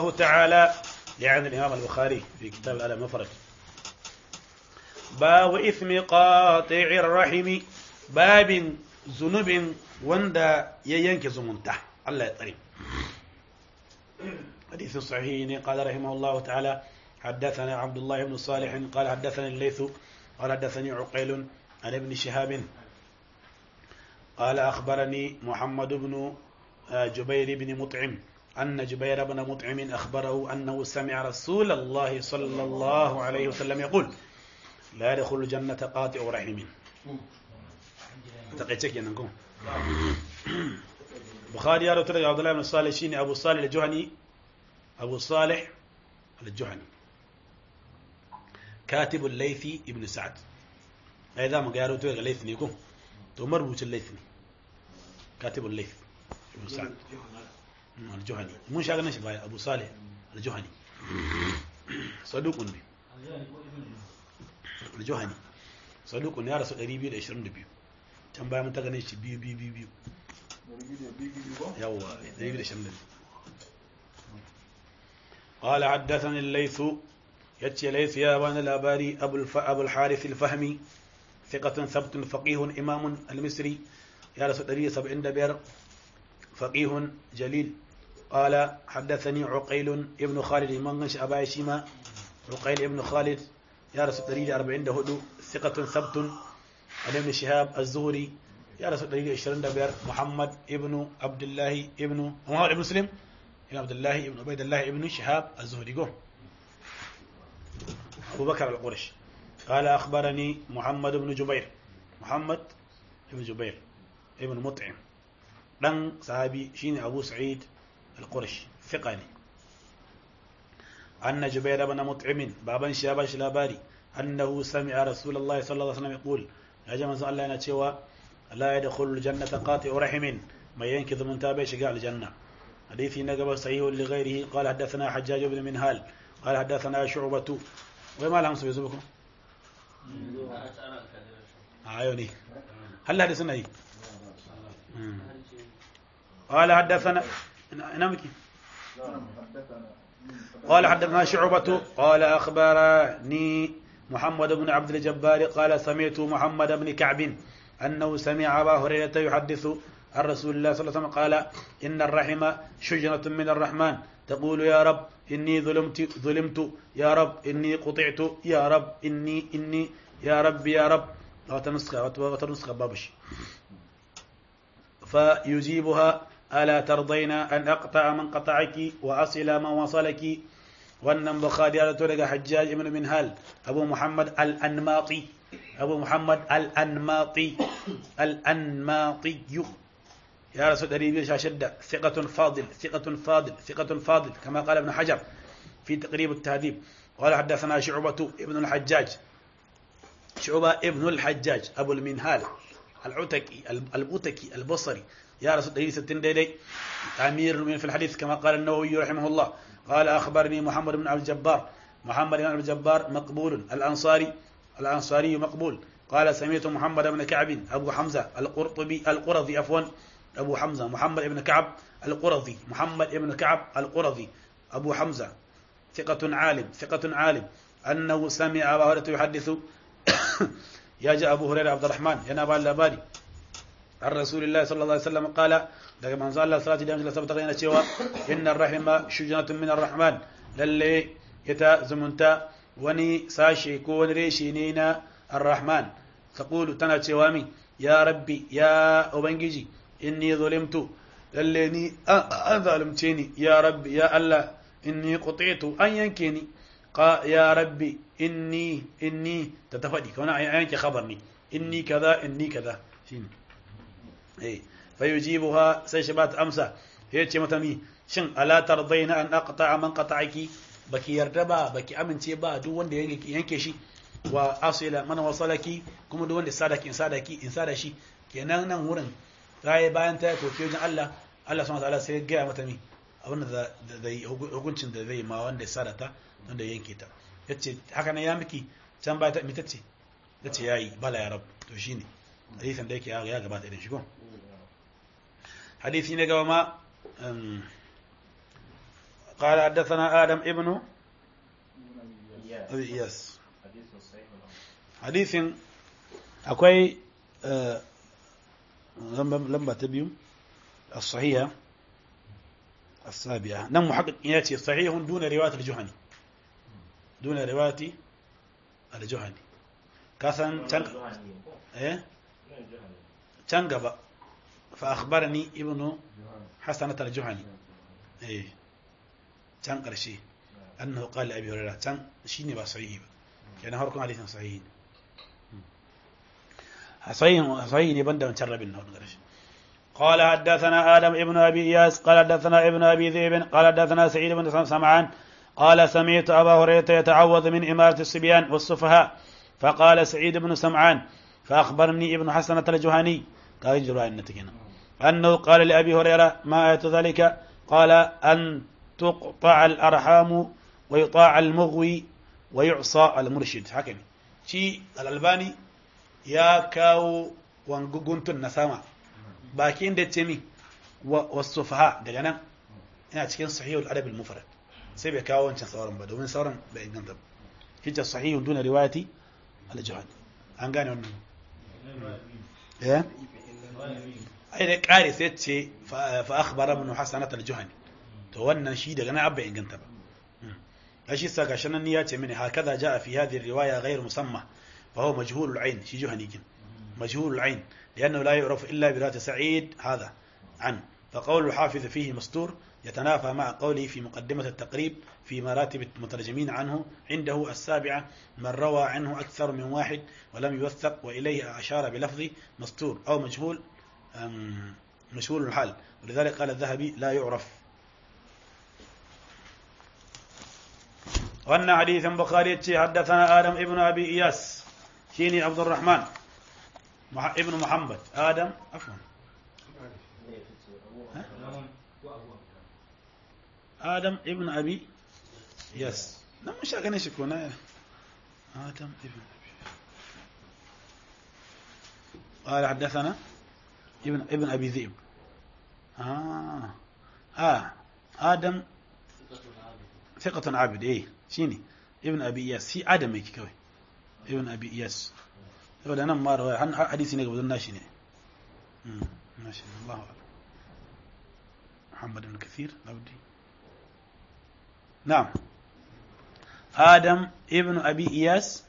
الله تعالى يعني الإمام البخاري في كتاب الأدب المفرد باب إثم قاطع الرحم باب ذنوب وندا ينكي زمنته الله يطري حديث صحيح قال رحمه الله تعالى حدثنا عبد الله بن صالح قال حدثني الليث قال حدثني عقيل عن ابن شهاب قال أخبرني محمد بن جبير بن مطعم أن جبير بن مطعم أخبره أنه سمع رسول الله صلى الله عليه وسلم يقول لا يدخل الجنة قاطع رحم تقيتك يا نكون بخاري يا رسول عبد الله بن صالح شيني أبو صالح الجهني أبو صالح الجهني كاتب الليثي ابن سعد أيضا ما قالوا تو الليث نيكو تو مربوط الليث كاتب الليث ابن سعد الجهني mun sha ganin shi baya abu salih aljuhani saduqun ne aljuhani saduqun ya rasu 222 can baya mun ta ganin shi biyu biyu biyu biyu yawa 222 قال حدثني الليث يتي ليث يا بان الاباري ابو الف... ابو الحارث الفهمي ثقة ثبت فقيه امام المصري يا رسول الله 75 فقيه جليل قال حدثني عقيل ابن خالد من أبا شيما عقيل ابن خالد يا رسول دليل أربعين دهدو ثقة ثبت عن ابن شهاب الزهري يا رسول دليل عشرين دبير محمد ابن عبد الله ابن محمد ابن مسلم ابن عبد الله ابن عبيد الله ابن شهاب الزهري قوم أبو بكر القرش قال أخبرني محمد بن جبير محمد ابن جبير ابن مطعم دان صحابي شيني أبو سعيد القرش ثقاني أن جبير بن مطعم بابا شاباش لاباري أنه سمع رسول الله صلى الله عليه وسلم يقول يا جماعة الله أنا تشوى لا يدخل الجنة قاطع رحم ما ينكذ من تابع شقاء الجنة حديثي نقب صحيح لغيره قال حدثنا حجاج بن منهال قال حدثنا شعبة وما لهم سبيزبكم عيوني هل هذا سنة قال حدثنا نمكي قال حدثنا شعبة قال أخبرني محمد بن عبد الجبار قال سمعت محمد بن كعب أنه سمع أبا هريرة يحدث عن رسول الله صلى الله عليه وسلم قال إن الرحم شجرة من الرحمن تقول يا رب إني ظلمت ظلمت يا رب إني قطعت يا رب إني إني يا رب يا رب وتنسخ وتنسخ بابش فيجيبها ألا ترضين أن أقطع من قطعك وأصل من وصلك wannan bukhari ya rato daga hajjaj ibn minhal abu muhammad al-anmati abu muhammad al-anmati al-anmati ya rasu 216 thiqatun fadil thiqatun fadil thiqatun fadil kama qala ibn hajar fi taqrib at-tahdhib قال حدثنا شعبة ابن الحجاج شعبة ابن الحجاج أبو المنهال العتكي البوتكي البصري يا رسول الله ستين ديدي أمير من في الحديث كما قال النووي رحمه الله قال أخبرني محمد بن عبد الجبار محمد بن عبد الجبار مقبول الأنصاري الأنصاري مقبول قال سمعت محمد بن كعب أبو حمزة القرطبي القرظي عفوا أبو حمزة محمد بن كعب القرظي محمد بن كعب القرظي أبو حمزة ثقة عالم ثقة عالم أنه سمع أبا هريرة يحدث يا جاء أبو هريرة عبد الرحمن ينابع اللاباري عن رسول الله صلى الله عليه وسلم قال daga manzo Allah sallallahu alaihi wasallam tabbata yana cewa innar rahima shujnatun min arrahman lalle ita zumunta wani sashe ko wani reshe ne na arrahman taqulu tana cewa min ya rabbi ya ubangiji inni zulimtu lalle ni an zalunce ni ya rabbi ya Allah inni qutitu an yanke ni qa ya rabbi inni inni ta tafadi kana an yanke khabar ni inni kaza inni kaza shine eh fayujibuha sai shi ba ta amsa ya ce mata mi shin ala tardaina an aqta'a man qata'aki baki yarda ba baki amince ba duk wanda yanke shi wa asila man wasalaki kuma duk wanda sadaki in sadaki in sada shi kenan nan wurin raye bayan ta toke wajen Allah Allah subhanahu wataala sai ya gaya mata mi abin da zai hukuncin da zai ma wanda ya sadata wanda yanke ta yace haka nan ya miki can ba ta mi tace tace yayi bala ya rab to shine hadisin da yake ya gabata idan shi ko hadisi na gaba ma قال حدثنا آدم ابن إياس أبي إياس حديث صحيح حديث أكوي آه، لما لما تبيو الصحيحة السابعة نم محقق ياتي صحيح دون رواية الجهني دون رواية الجهني كثن تنق إيه تنقب فأخبرني ابن حسنة الجهني إيه تنقر شيء أنه قال لأبي هريرة تن شيني بصحيح يعني هركم حديث صحيح صحيح صحيح يبدا من شر بن قال حدثنا آدم ابن أبي إياس قال حدثنا ابن أبي ذئب قال حدثنا سعيد بن سمعان قال سمعت أبا هريرة يتعوذ من إمارة الصبيان والسفهاء فقال سعيد بن سمعان فأخبرني ابن حسنة الجهني قال يجرى النتكنا أنه قال لأبي هريرة ما آية ذلك قال أن تقطع الأرحام ويطاع المغوي ويعصى المرشد هكذا شي الألباني يا كاو wanguguntun na sama bakin da ce mi wasu faha daga nan ina cikin sahihul adab al-mufrad sai bai kawo wancan sauran ba domin sauran bai inganta ba hijja sahihun duna riwayati al-jihad an gane wannan eh ai da kare sai ce fa akhbara ibn hasanat al-juhani to wannan shi daga nan abba inganta ba shi sa gashi nan ya ce mini hakaza jaa fi hadhihi riwaya ghayr musamma fa huwa majhul al-ain shi juhani kin مجهول العين لأنه لا يعرف إلا برواية سعيد هذا عنه فقول الحافظ فيه مستور يتنافى مع قوله في مقدمة التقريب في مراتب المترجمين عنه عنده السابعة من روى عنه أكثر من واحد ولم يوثق وإليه أشار بلفظ مستور أو مجهول مجهول الحال ولذلك قال الذهبي لا يعرف وأن حديث بخاري حدثنا آدم ابن أبي إياس شيني عبد الرحمن ابن محمد آدم عفوا آدم ابن أبي يس لا مش أغني شكونا آدم ابن أبي قال حدثنا ابن ابن أبي ذئب آه آه آدم ثقة عابد إيه شيني ابن أبي ياس في آدم يكي كوي ابن أبي ياس saboda nan ma rawaya har hadisi ne gaban nashi ne nashi ne Allahu akbar Muhammad ibn Kathir Abdi na'am Adam ibn Abi Iyas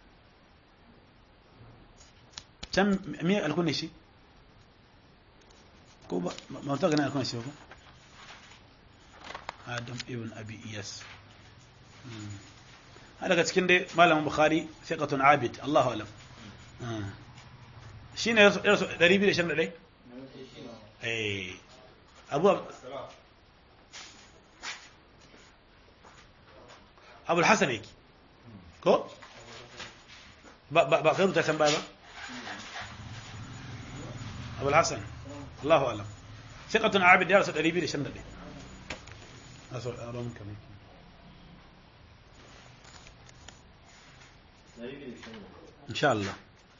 can me alkunne shi ko ba ma ta gana alkunne shi ba Adam ibn Abi Iyas daga cikin dai malamin Bukhari thiqatun abid Allahu alam shi ne yarsu 221 abu abu hassan yake ko ba kai ruta can baya ba abu hassan allahu alam siƙatun abid ya rasu 221 aso a ron kamar إن شاء الله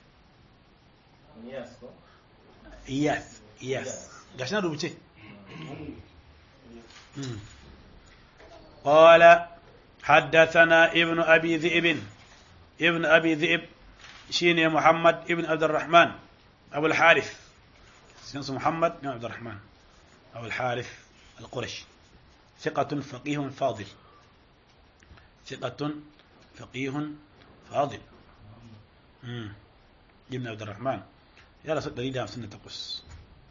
إياس إياس قاشنا روبتي قال حدثنا ابن أبي ذئب ابن أبي ذئب شيني محمد ابن عبد الرحمن أبو الحارث اسمه محمد بن عبد الرحمن أبو الحارث القرشي ثقة فقيه فاضل ثقة فقيه فاضل امم ابن عبد الرحمن يلا صد دليل سنة تقص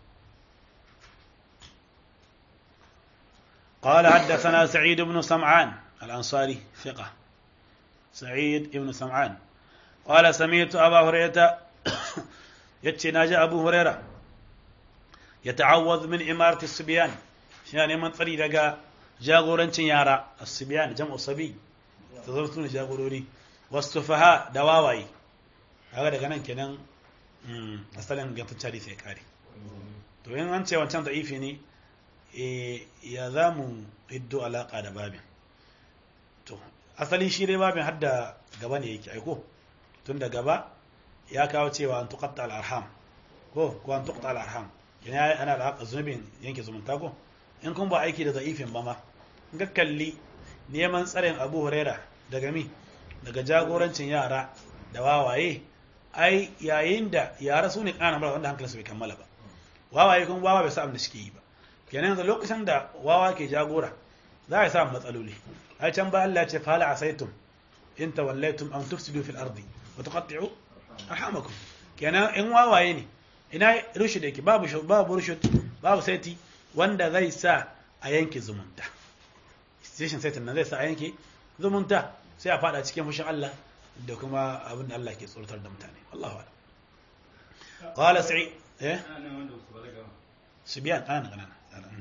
قال حدثنا سعيد بن سمعان الأنصاري ثقة سعيد بن سمعان قال سمعت أبا هريرة يتشي ناجى أبو هريرة يتعوذ من إمارة الصبيان يعني من طريق جاغورنشن يارا الصبيان جمع صبي تظرتون جاغوروني والسفهاء دواواي haka daga nan kenan asalin gantacce sai kare to yin an ce wancan da'ifi ne ya za mu hiddo alaƙa da babin to asali shi dai babin hadda gaba ne yake aiko tun da gaba ya kawo cewa an tukatta al'arham ko ko an tukatta al'arham yana ana da haka zunubin yanke zumunta ko in kun ba aiki da da'ifin ba ma ga kalli neman tsarin Abu Huraira daga mi daga jagorancin yara da wawaye ai yayin da yara su ne kana mara wanda hankalinsu bai kammala ba wawaye kuma wawa bai sa abin da suke yi ba kenan yanzu lokacin da wawa ke jagora za a samu matsaloli ai can ba Allah ya ce fala asaitum in tawallaitum an tufsidu fil ardi wa tuqatti'u arhamakum kenan in wawaye ne ina rushd yake babu babu rushd babu saiti wanda zai sa a yanke zumunta station saitin nan zai sa a yanke zumunta sai a fada cikin fushin Allah da kuma abin da Allah ke tsoratar da mutane Allahu a'lam qala sa'id eh sibyan ana kana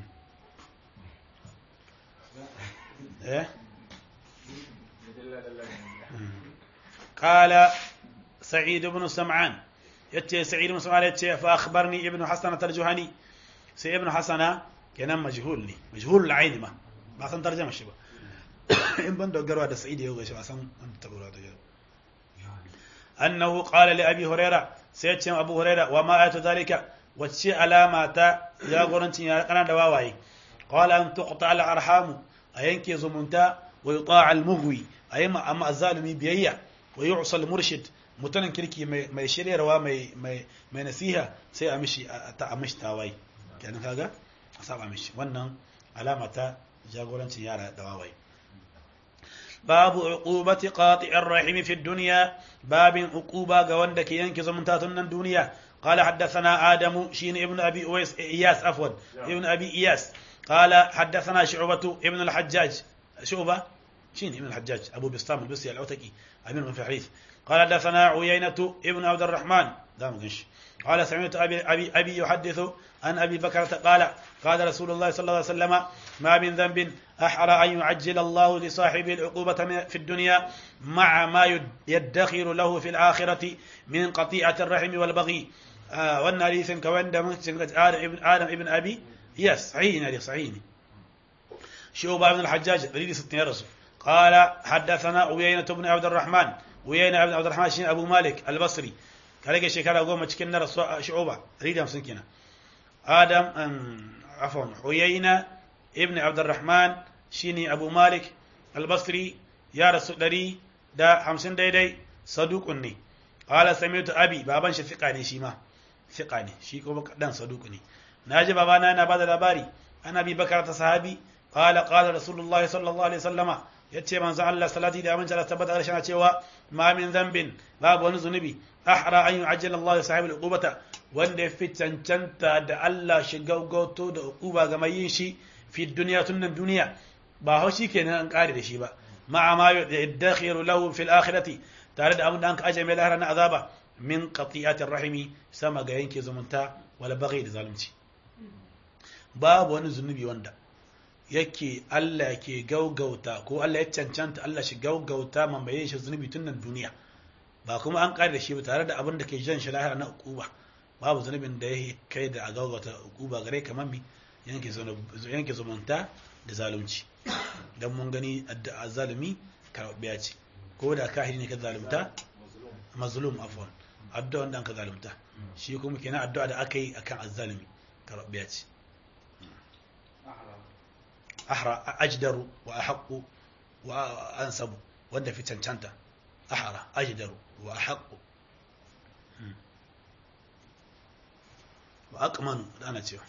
eh قال سعيد بن سمعان يتي سعيد بن سمعان يتي فأخبرني ابن حسنة الجهني سي ابن حسنة كان مجهول لي مجهول العين ما ما سن ترجمة شبه إن بندو قروا هذا سعيد يوغا شبه سن تقول هذا أنه قال لأبي هريرة سيتشم أبو هريرة وما آية ذلك وتشي علامة يا قرنتي يا قنا دواواي قال أن تقطع الأرحام أينكي زمنتا ويطاع المغوي أيما أما الظالمي بيئة ويعصى المرشد mutanen kirki mai shiryarwa mai nasiha sai a mishi ta mishi tawaye kenan kaga a saba mishi wannan alama ta jagorancin yara da wawaye babu uqubati qati'ir rahim fi dunya babin uquba ga wanda ke yanke zumunta tun nan duniya قال حدثنا آدم شين ابن أبي أويس إياس عفوا ابن أبي إياس قال حدثنا شعبة ابن الحجاج شعبة شين ابن الحجاج أبو بسطام البصري العتكي أمير من في الحديث قال حدثنا عيينة ابن عبد الرحمن دام قنش قال سمعت أبي, أبي, أبي يحدث عن أبي بكرة قال قال رسول الله صلى الله عليه وسلم ما من ذنب أحرى أن يعجل الله لصاحبه العقوبة في الدنيا مع ما يدخر له في الآخرة من قطيعة الرحم والبغي آه وأن حديث كوان آدم ابن آدم ابن أبي يس صحيح صحيح شعبة بن الحجاج دليل ستين رسول قال حدثنا عيينة بن عبد الرحمن عيينة بن عبد الرحمن شين أبو مالك البصري كان شكرا قوم cikin رسول شعوبة ريد مسن كنا آدم عفوا عيينة ابن عبد الرحمن شيني أبو مالك البصري يا رسول دري دا خمسين دايداي صدوق ني قال سمعت أبي بابان شفقا ني شيما ثقة ني شي كما دان صدوق ني ناجي بابانا أنا بعد الأباري أنا أبي بكر صحابي قال قال رسول الله صلى الله عليه وسلم yace manzon Allah salati da aminci Allah tabbata da shana cewa ma min dhanbin babu wani zunubi ahra an yu'ajjala Allah sahibul uqubata wanda ya fi cancanta da Allah shi gaugauto da uquba ga mai yin shi fi duniya tunan duniya ba haushi kenan an kare da shi ba ma'a ma yadakhiru lahu fil akhirati tare da abin da an ka aje mai lahara na azaba min qati'atir rahimi sama ga yanke zumunta wala baghi da zalunci babu wani zunubi wanda yake Allah ke gaugauta ko Allah ya cancanta Allah shi gaugauta mamaye shi zunubi tun nan duniya ba kuma an kare da shi ba tare da abin da ke jan shi lahira na ukuba babu zunubin da ya kai da a gaugauta ukuba gare kamar mi yanke zumunta da zalunci don mun gani addu'a zalumi karɓiya ce ko da kahiri ne ka zalunta mazlum afwan addu'a wanda an ka zalunta shi kuma kenan addu'a da aka yi akan azzalumi karɓiya ce أحرى أجدر وأحق وأنسب وأنت في تنتنتا أحرى أجدر وأحق وأقمن أنا تيو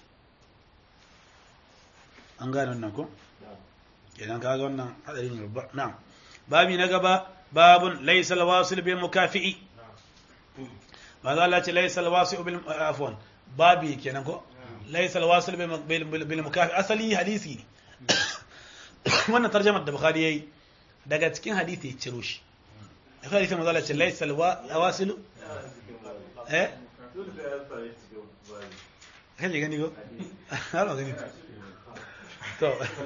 an gane wannan ko kenan kaga wannan hadari ne babba na'am babi na gaba babun laysa alwasil bil mukafi'i ba za Allah ce laysa alwasil bil afwan babi kenan ko laysa alwasil bil mukafi asali hadisi ne wannan tarjamar da bukhari yayi daga cikin hadisi ya ciro shi akwai hadisi manzo Allah ce laysa alwasilu eh kan gani go har gani to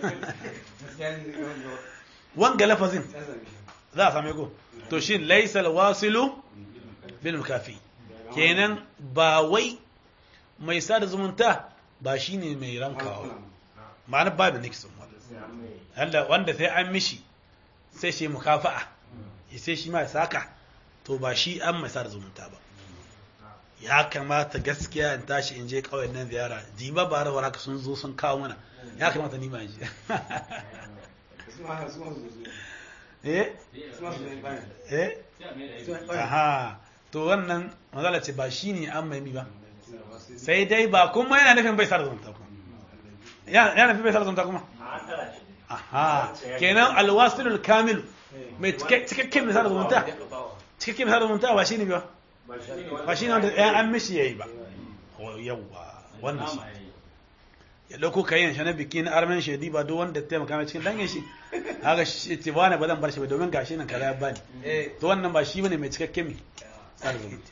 wanga lafazin za a same ko to shin laysa alwasilu bil mukafi kenan ba wai mai sada zumunta ba shine mai rankawa ma'ana babu nixon wanda wanda sai an mishi sai shi mukafa'a sai shi ma ya saka to ba shi an mai sada zumunta ba ya kamata gaskiya in tashi in je kawai nan ziyara jiba ba rawar haka sun zo sun kawo mana ya kamata ni ma in je eh eh aha to wannan magana ce ba shine an mai ba sai dai ba kuma yana nufin bai sa da zumunta kuma yana nufin bai sa da zumunta kuma aha kenan alwasilul kamil mai cikakken misal da zumunta cikakken misal da zumunta ba shine ba ba shine wanda ya an mishi yayi ba yawwa wannan shi ya dauko kayan shi na biki na armen shedi ba duk wanda taimaka mai cikin dangin shi haka shi ce ba ne ba zan bar shi ba domin gashi nan kaza ya bani to wannan ba shi bane mai cikakken mi sada zumunta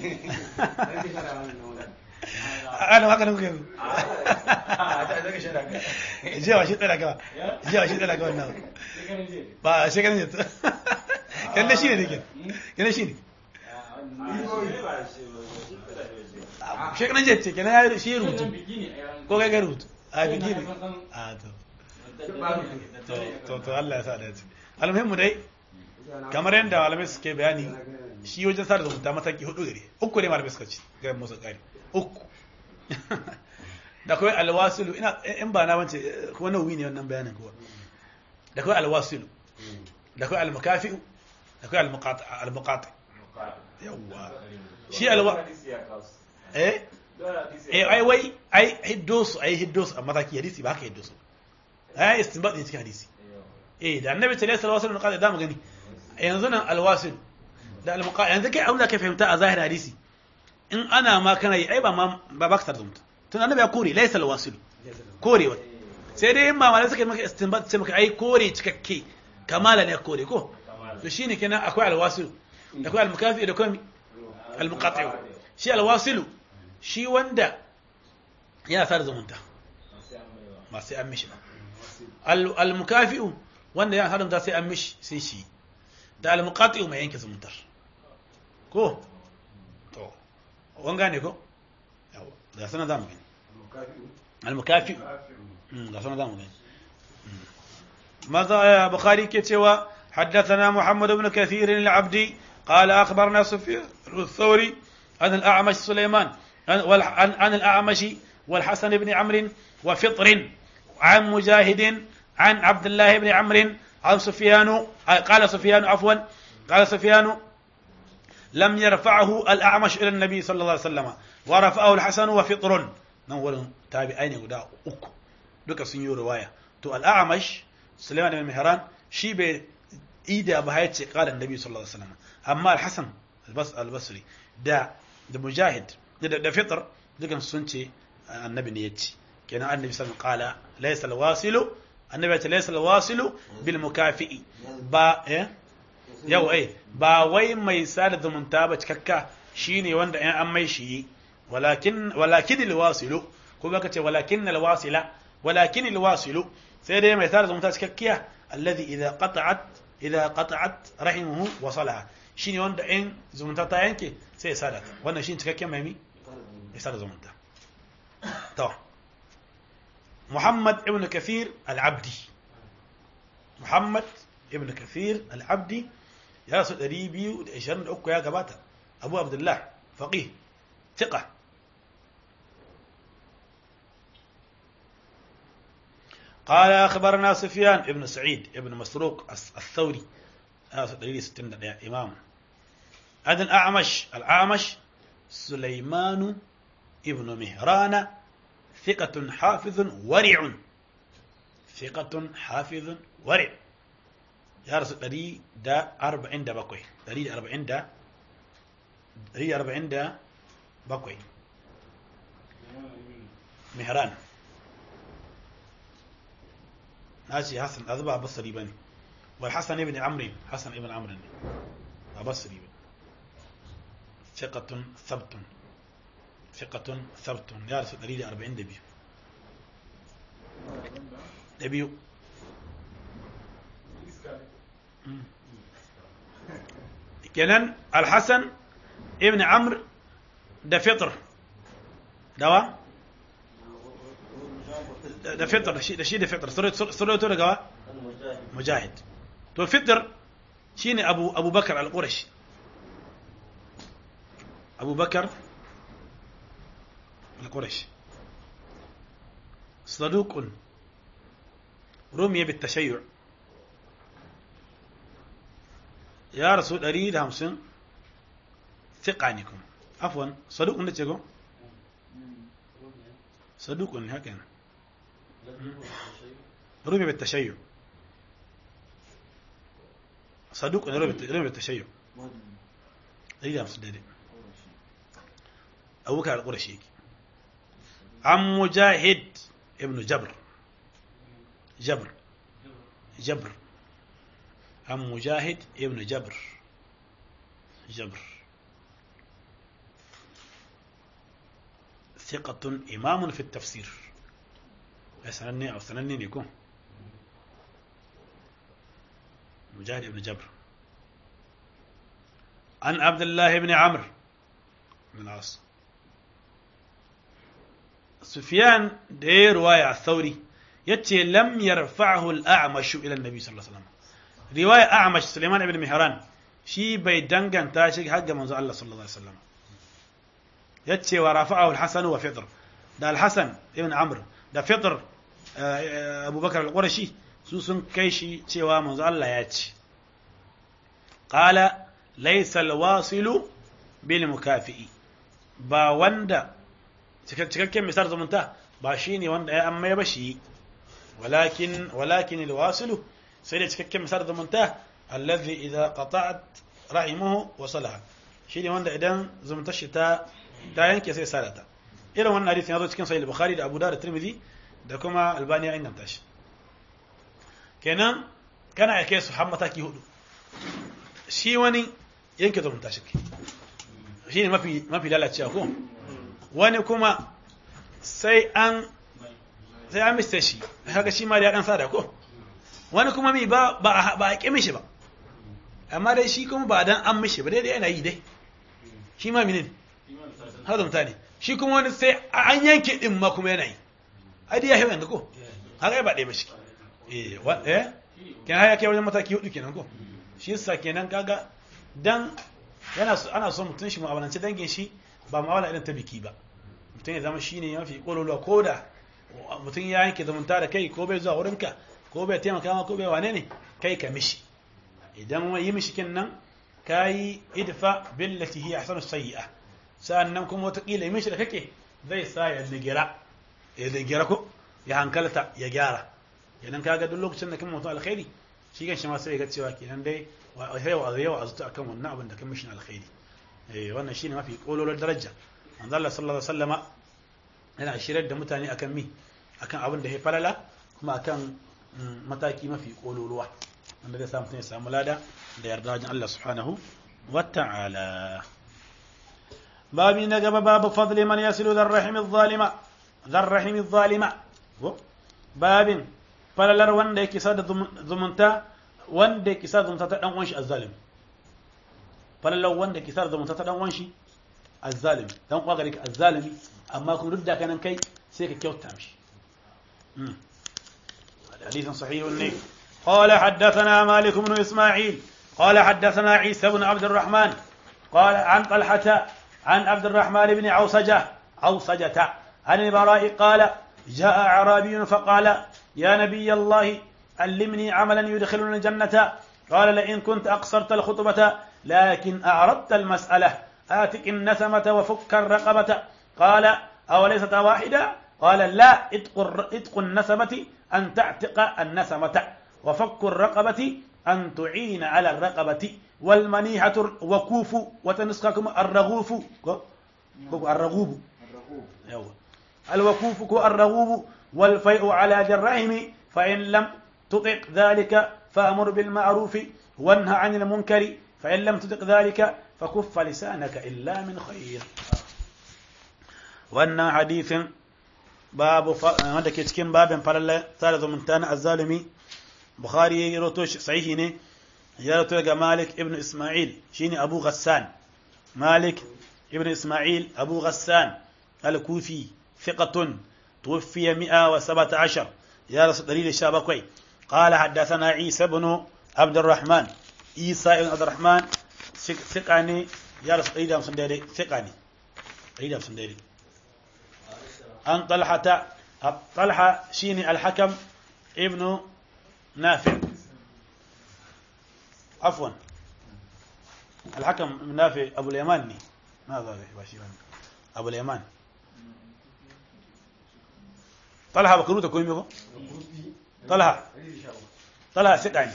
ana haka nan kuke jiya shi tsara ka jiya shi tsara ka wannan ba shekaran jiya kan da shi ne dake kan shi ne shekaran jiya ce kenan ya shi rubutu ko kai ga rubutu a biki ne a to to to Allah ya sa da almuhimmu dai kamar yadda malamai suke bayani shi wajen sa da zumunta mataki hudu gare uku ne malamai suka ci ga musu kari uku da kawai alwasilu ina in ba na wance ko nawi ne wannan bayanin kuwa da kawai alwasilu da kawai almukafi'u da kawai almuqati almuqati yawa shi alwa eh eh ai wai ai hiddo su ai hiddo su a mataki hadisi ba haka hiddo su ai istinbat ne cikin hadisi eh da annabi sallallahu alaihi wasallam qala da mu gani yanzu nan alwasil da almuqati yanzu kai aula ka fahimta a zahir hadisi in ana ma kana yi ai ba ma ba ba ka tarzumta tun annabi ya kore laysa alwasil kore wa sai dai in mamalai suka yi maka istinbat sai maka ai kore cikakke kamala ne kore ko to shine kenan akwai alwasil da akwai almukafi da akwai almuqati shi alwasilu shi wanda yana sa da zumunta ba sai an mishi ba almukafi wanda yana haramta sai an mishi sai shi da almuqati mai yanke zumuntar ko to wan gane ko yawa ga sana zamu gani al-mukafi ga sana zamu gani ماذا بخاري كتوى حدثنا محمد بن كثير العبدي قال أخبرنا سفيان الثوري عن الأعمش سليمان عن, عن الأعمش والحسن بن عمرو وفطر عن مجاهد عن عبد الله بن عمرو عن سفيان قال سفيان عفوا قال سفيان لم يرفعه الأعمش إلى النبي صلى الله عليه وسلم ورفعه الحسن وفطر نور تابعين غدا uku duka sun yi riwaya to al-a'mash Sulaiman ibn Mihran shi bai ida ba ya ce qala annabi sallallahu alaihi wasallam amma al-Hasan al-Basri da da Mujahid da da Fitr dukan sun ce annabi ne yace kenan annabi sallallahu alaihi wasallam qala laysa al-wasilu annabi ya ce laysa al-wasilu bil mukafi'i ba eh yau ai ba wai mai sada zumunta ba cikakka shine wanda in an mai shi walakin walakin alwasilu ko baka ce walakin alwasila walakin alwasilu sai dai mai sada zumunta cikakkiya alladhi idha qata'at idha qata'at rahimuhu wasalaha shine wanda in zumunta ta yanke sai ya sada wannan shine cikakken mai mi ya sada zumunta to Muhammad ibn Kathir al-Abdi Muhammad ibn Kathir al-Abdi ya rasu 223 ya gabata abu abdullah faqih thiqa قال أخبرنا سفيان ابن سعيد ابن مسروق الثوري دليل ستين دقيقة إمام هذا الأعمش الأعمش سليمان ابن مهران ثقة حافظ ورع ثقة حافظ ورع ya rasu ɗari da arba'in da bakwai ɗari da arba'in da ɗari da arba'in da bakwai mihran na ce hassan ɗazu ba basari ba ne wal hassan ibn amrin hassan ibn amrin ne ba basari ba fiqatun sabtun fiqatun sabtun ya rasu ɗari da arba'in da biyu da biyu kenan alhassan ibn amr da fitr dawa da fitr da shi da fitr suratu daga mujahid to fitr shine abu abubakar al-qurashi abubakar al-qurashi صدوق رمي بالتشيع ya rasu 150 thiqa ne kuma afwan saduq ne ce ko saduq ne haka ne رمي بالتشيع صدوق رمي بالتشيع دليل أمس دليل أبو بكر القرشي عن مجاهد ابن جبر جبر جبر عن مجاهد ابن جبر جبر ثقة إمام في التفسير سنني أو سنني يكون مجاهد بن جبر عن عبد الله بن عمرو بن العاص سفيان دي رواية الثوري يتي لم يرفعه الأعمش إلى النبي صلى الله عليه وسلم رواية أعمش سليمان بن مهران شي بي دنگن تاشي حق منذ الله صلى الله عليه وسلم يتي ورفعه الحسن وفطر ده الحسن ابن عمرو ده فطر abubakar al-qurashi su sun kai shi cewa manzo Allah ya ce qala laysa al-wasilu bil mukafi'i ba wanda cikakken misal zumunta ba shine wanda ya amma ya bashi walakin walakin al-wasilu sai da cikakken misal zumunta alladhi idza qata'at rahimuhu wasalaha shine wanda idan zumuntar shi ta ta yanke sai sarata irin wannan hadisi ya zo cikin sahih al-bukhari da abu dawud da tirmidhi da kuma albani ya inganta shi kenan kana ya kai su har mataki hudu shi wani yanke zumunta shi shi ne mafi mafi lalacewa ko wani kuma sai an sai an mista shi haka shi ma da ya dan sada ko wani kuma mi ba ba ba a ƙi mishi ba amma dai shi kuma ba dan an mishi ba dai yana yi dai shi ma minin har zumunta ne shi kuma wani sai an yanke din ma kuma yana yi ai dai ya hewa yanzu ko haka ba ɗaya ba shi eh wa eh kenan haya kai wajen mataki hudu kenan ko shi yasa kenan kaga dan yana so ana so mutun shi mu'amalance dangin shi ba mu'amala irin ta biki ba mutun ya zama shine mafi kololuwa ko da mutun ya yanke zumunta da kai ko bai zuwa wurinka ko bai taimaka ma ko bai wane ne kai ka mishi idan yi mishi kenan kayi idfa billati hi ahsanu sayyi'a sa'annan kuma wata kila mishi da kake zai sa ya ligira ya ligira ko ya hankalta ya gyara idan kaga duk lokacin da kan mutum alkhairi shi kan shi ma sai ga cewa kenan dai yawa a yawa a zuta akan wannan abin da kan mishin alkhairi eh wannan shine mafi kololon daraja manzo Allah sallallahu alaihi wasallama yana shirar da mutane akan mi akan abin da ya falala kuma akan mataki mafi kololuwa wanda zai samu ya samu lada da yarda wajen Allah subhanahu wa ta'ala babi na gaba babu fadli man yasilu dhar rahim adh-dhalima dhar rahim adh-dhalima babin falalar wanda yake sada zumunta wanda yake sada zumunta ta dan uwan shi azzalim falalar wanda yake sada zumunta ta dan uwan shi azzalim dan uwa gare ka azzalimi amma kuma duk da kanan kai sai ka kyauta mishi حديث صحيح لي قال حدثنا مالك بن إسماعيل قال حدثنا عيسى بن عبد الرحمن قال عن طلحة عن عبد الرحمن بن عوصجة عوصجة عن البراء قال جاء أعرابي فقال يا نبي الله علمني عملا يدخلني الجنة قال لئن كنت أقصرت الخطبة لكن أعرضت المسألة آتك النسمة وفك الرقبة قال أوليست واحدة قال لا اتق النسمة أن تعتق النسمة وفك الرقبة أن تعين على الرقبة والمنيحة وكوف وتنسككم الرغوف الرغوب الوكوف الرغوب والفيء على جرهم فإن لم تطق ذلك فأمر بالمعروف وانهى عن المنكر فإن لم تطق ذلك فكف لسانك إلا من خير وأن حديث باب wanda ke cikin babin falalla tare zumunta na azzalumi bukhari ya rato sahihi ne ya rato daga malik ibn isma'il shine abu ghassan malik ibn isma'il abu ghassan al-kufi thiqatun توفي 117 يا رسول دليل الشابكوي قال حدثنا عيسى بن عبد الرحمن عيسى بن عبد الرحمن ثقاني يا رسول دليل مسندري ثقاني دليل مسندري أن طلحة طلحة شيني الحكم ابن نافع عفوا الحكم نافع ابو اليمان ني ماذا ذا باشي ابو اليمان طلحه بكرو تكون ميغو طلحه طلحه سداني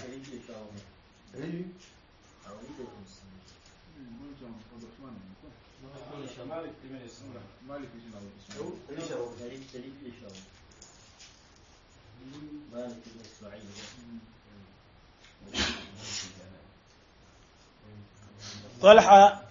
طلحه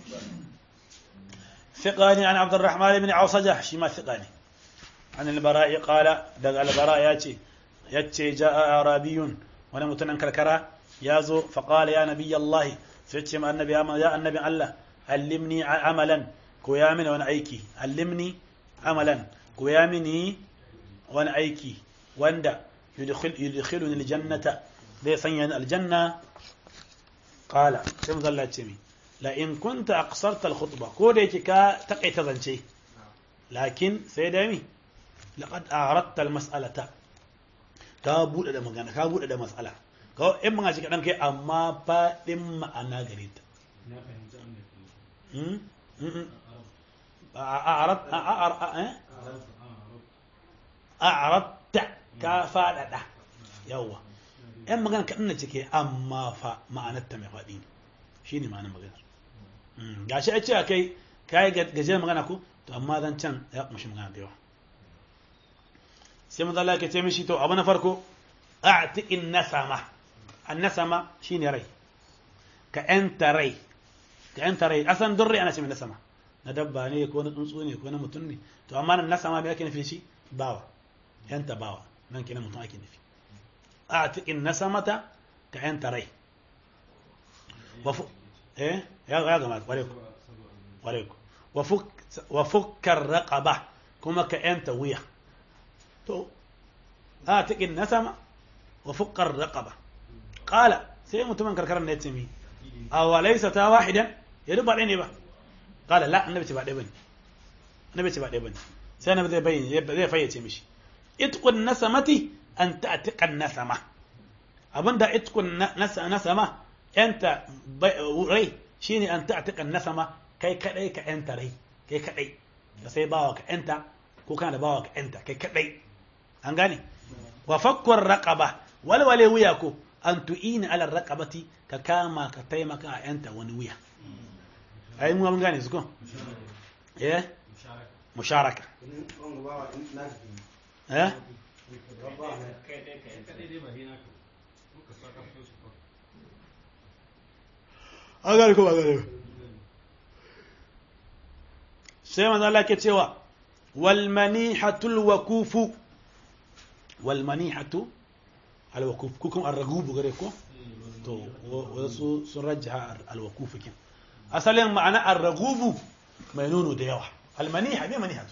ثقاني عن عبد الرحمن بن عوصجه شما ثقاني عن البراء قال دق البراء ياتي ياتي جاء اعرابي وانا متنن كركرا يازو فقال يا نبي الله سيتي ما النبي يا النبي الله علمني عملا كويامن وانا ايكي علمني عملا كويامني وانا ايكي واندا يدخل يدخلني الجنة zai sanya ni aljanna qala sai mu zalla ce mi la in kunta aqsarta al-khutba ko da yake ka takaita zance lakin sai da mi laqad aradta al-mas'alata ka bude da magana ka bude da mas'ala ka in mun ci kadan kai amma fadin ma'ana gare ta أعرضت كافادة يوا ‘yan magana kaɗan na cike amma fa ma'anarta mai faɗi ne shi ne ma'anar maganar ga shi a ce a kai kayi gajiyar magana ku to amma zan can ya kumshi magana da yawa sai maza Allah ke ce mishi to abu na farko a tiƙin nasama an nasama shi ne rai ka ‘yanta rai ka ‘yanta rai asan don rai ana ce mai nasama na dabba ne ko na tsuntsu ne ko na mutum ne to amma nan nasama mai ake nufi shi bawa ‘yanta bawa nan kenan mutum ake nufi أعتق النسمة كأن تري وف... إيه يا يا جماعة وريكم وريكم وفك وفك الرقبة كما كأن توية تو أعتق النسمة وفك الرقبة قال سيم تمن كركر نتسمي أو ليس تا واحدا يدب عليني با قال لا النبي تبع دبن النبي تبع دبن سنة بدي بين بدي فيتي مشي اتق النسمة an ta'tiqan nasama abinda itkun nasama yanta rai shine an ta'tiqan nasama kai kadai ka yanta rai kai kadai da sai bawa ka yanta ko kana da bawa ka yanta kai kadai an gane wa fakkur raqaba walwale wuya ko an tu'ina ala raqabati ka kama ka taimaka a yanta wani wuya ai mu mun gane su ko eh musharaka eh an gane ko ba gane ba sai manzo Allah ke cewa wal manihatul wakufu wal manihatu al wakuf kukum ar-ragub gare ko to wasu sun rajjaha al wakuf kin asalin ma'ana ar-ragub mai nono da yawa al maniha me manihatu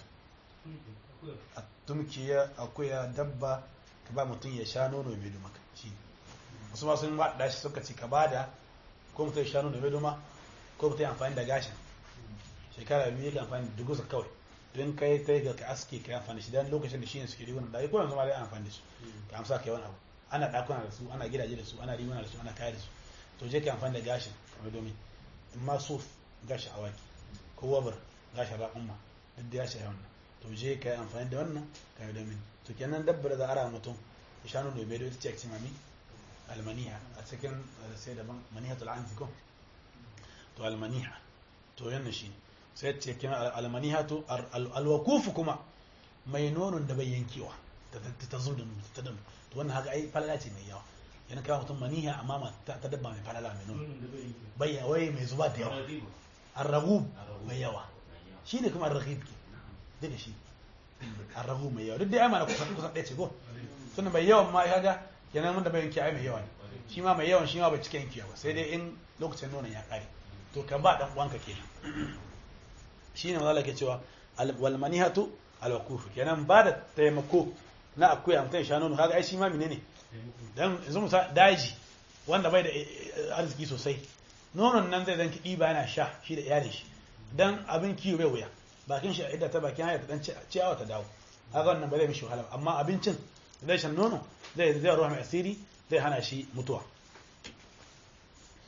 tumkiya akuya dabba ka ba mutum ya sha nono mai duma shi wasu ma sun waɗa shi suka ci ka bada ko mutum ya sha nono mai duma ko mutum ya amfani da gashin shekara biyu yake amfani da dugusa kawai don kai ta ga ka aski ka amfani shi dan lokacin da shi ne suke rigunan da ko yanzu ma dai amfani da su ka amsa ka yawan abu ana ɗakuna da su ana gidaje da su ana riguna da su ana kaya da su to je ka amfani da gashin kamar domin in ma suf gashin awaki ko wabar gashin raƙumma duk da ya shi wannan to je ka yi amfani da wannan ka yi domin to kenan dabbar da ara mutum ya shanu da bai da ita ce a cimami almaniha a cikin sai daban manihatul anfi ko to almaniha to yanna shi sai ce kenan almaniha to alwakufu kuma mai nonon da bai yankewa ta zo da ta dam to wannan haka ai falala ce mai yawa yana kawo mutum maniha amma ta dabba mai falala mai nono bai wai mai zuba da yawa arragub mai yawa shine kuma arragib ke da shi arrahu mai yawa duk da ya mana kusan kusan ɗaya ce ko suna mai yawan ma kaga kenan wanda bai yanki ai mai yawa ne shi ma mai yawan shi ma bai cika yanki ba sai dai in lokacin nonon ya ƙare to kan ba dan uwanka kenan shi ne mazala ke cewa wal manihatu al wakufu kenan ba da taimako na akuya mutum ya sha nono kaga ai shi ma menene dan yanzu musa daji wanda bai da arziki sosai nonon nan zai zanki ɗiba yana sha shi da iyalin shi dan abin kiwo bai wuya bakin shi a idda ta bakin haya ta dan ciyawa ta dawo haka wannan ba zai mishi wahala amma abincin zai shan nono zai zai ruwa mai asiri zai hana shi mutuwa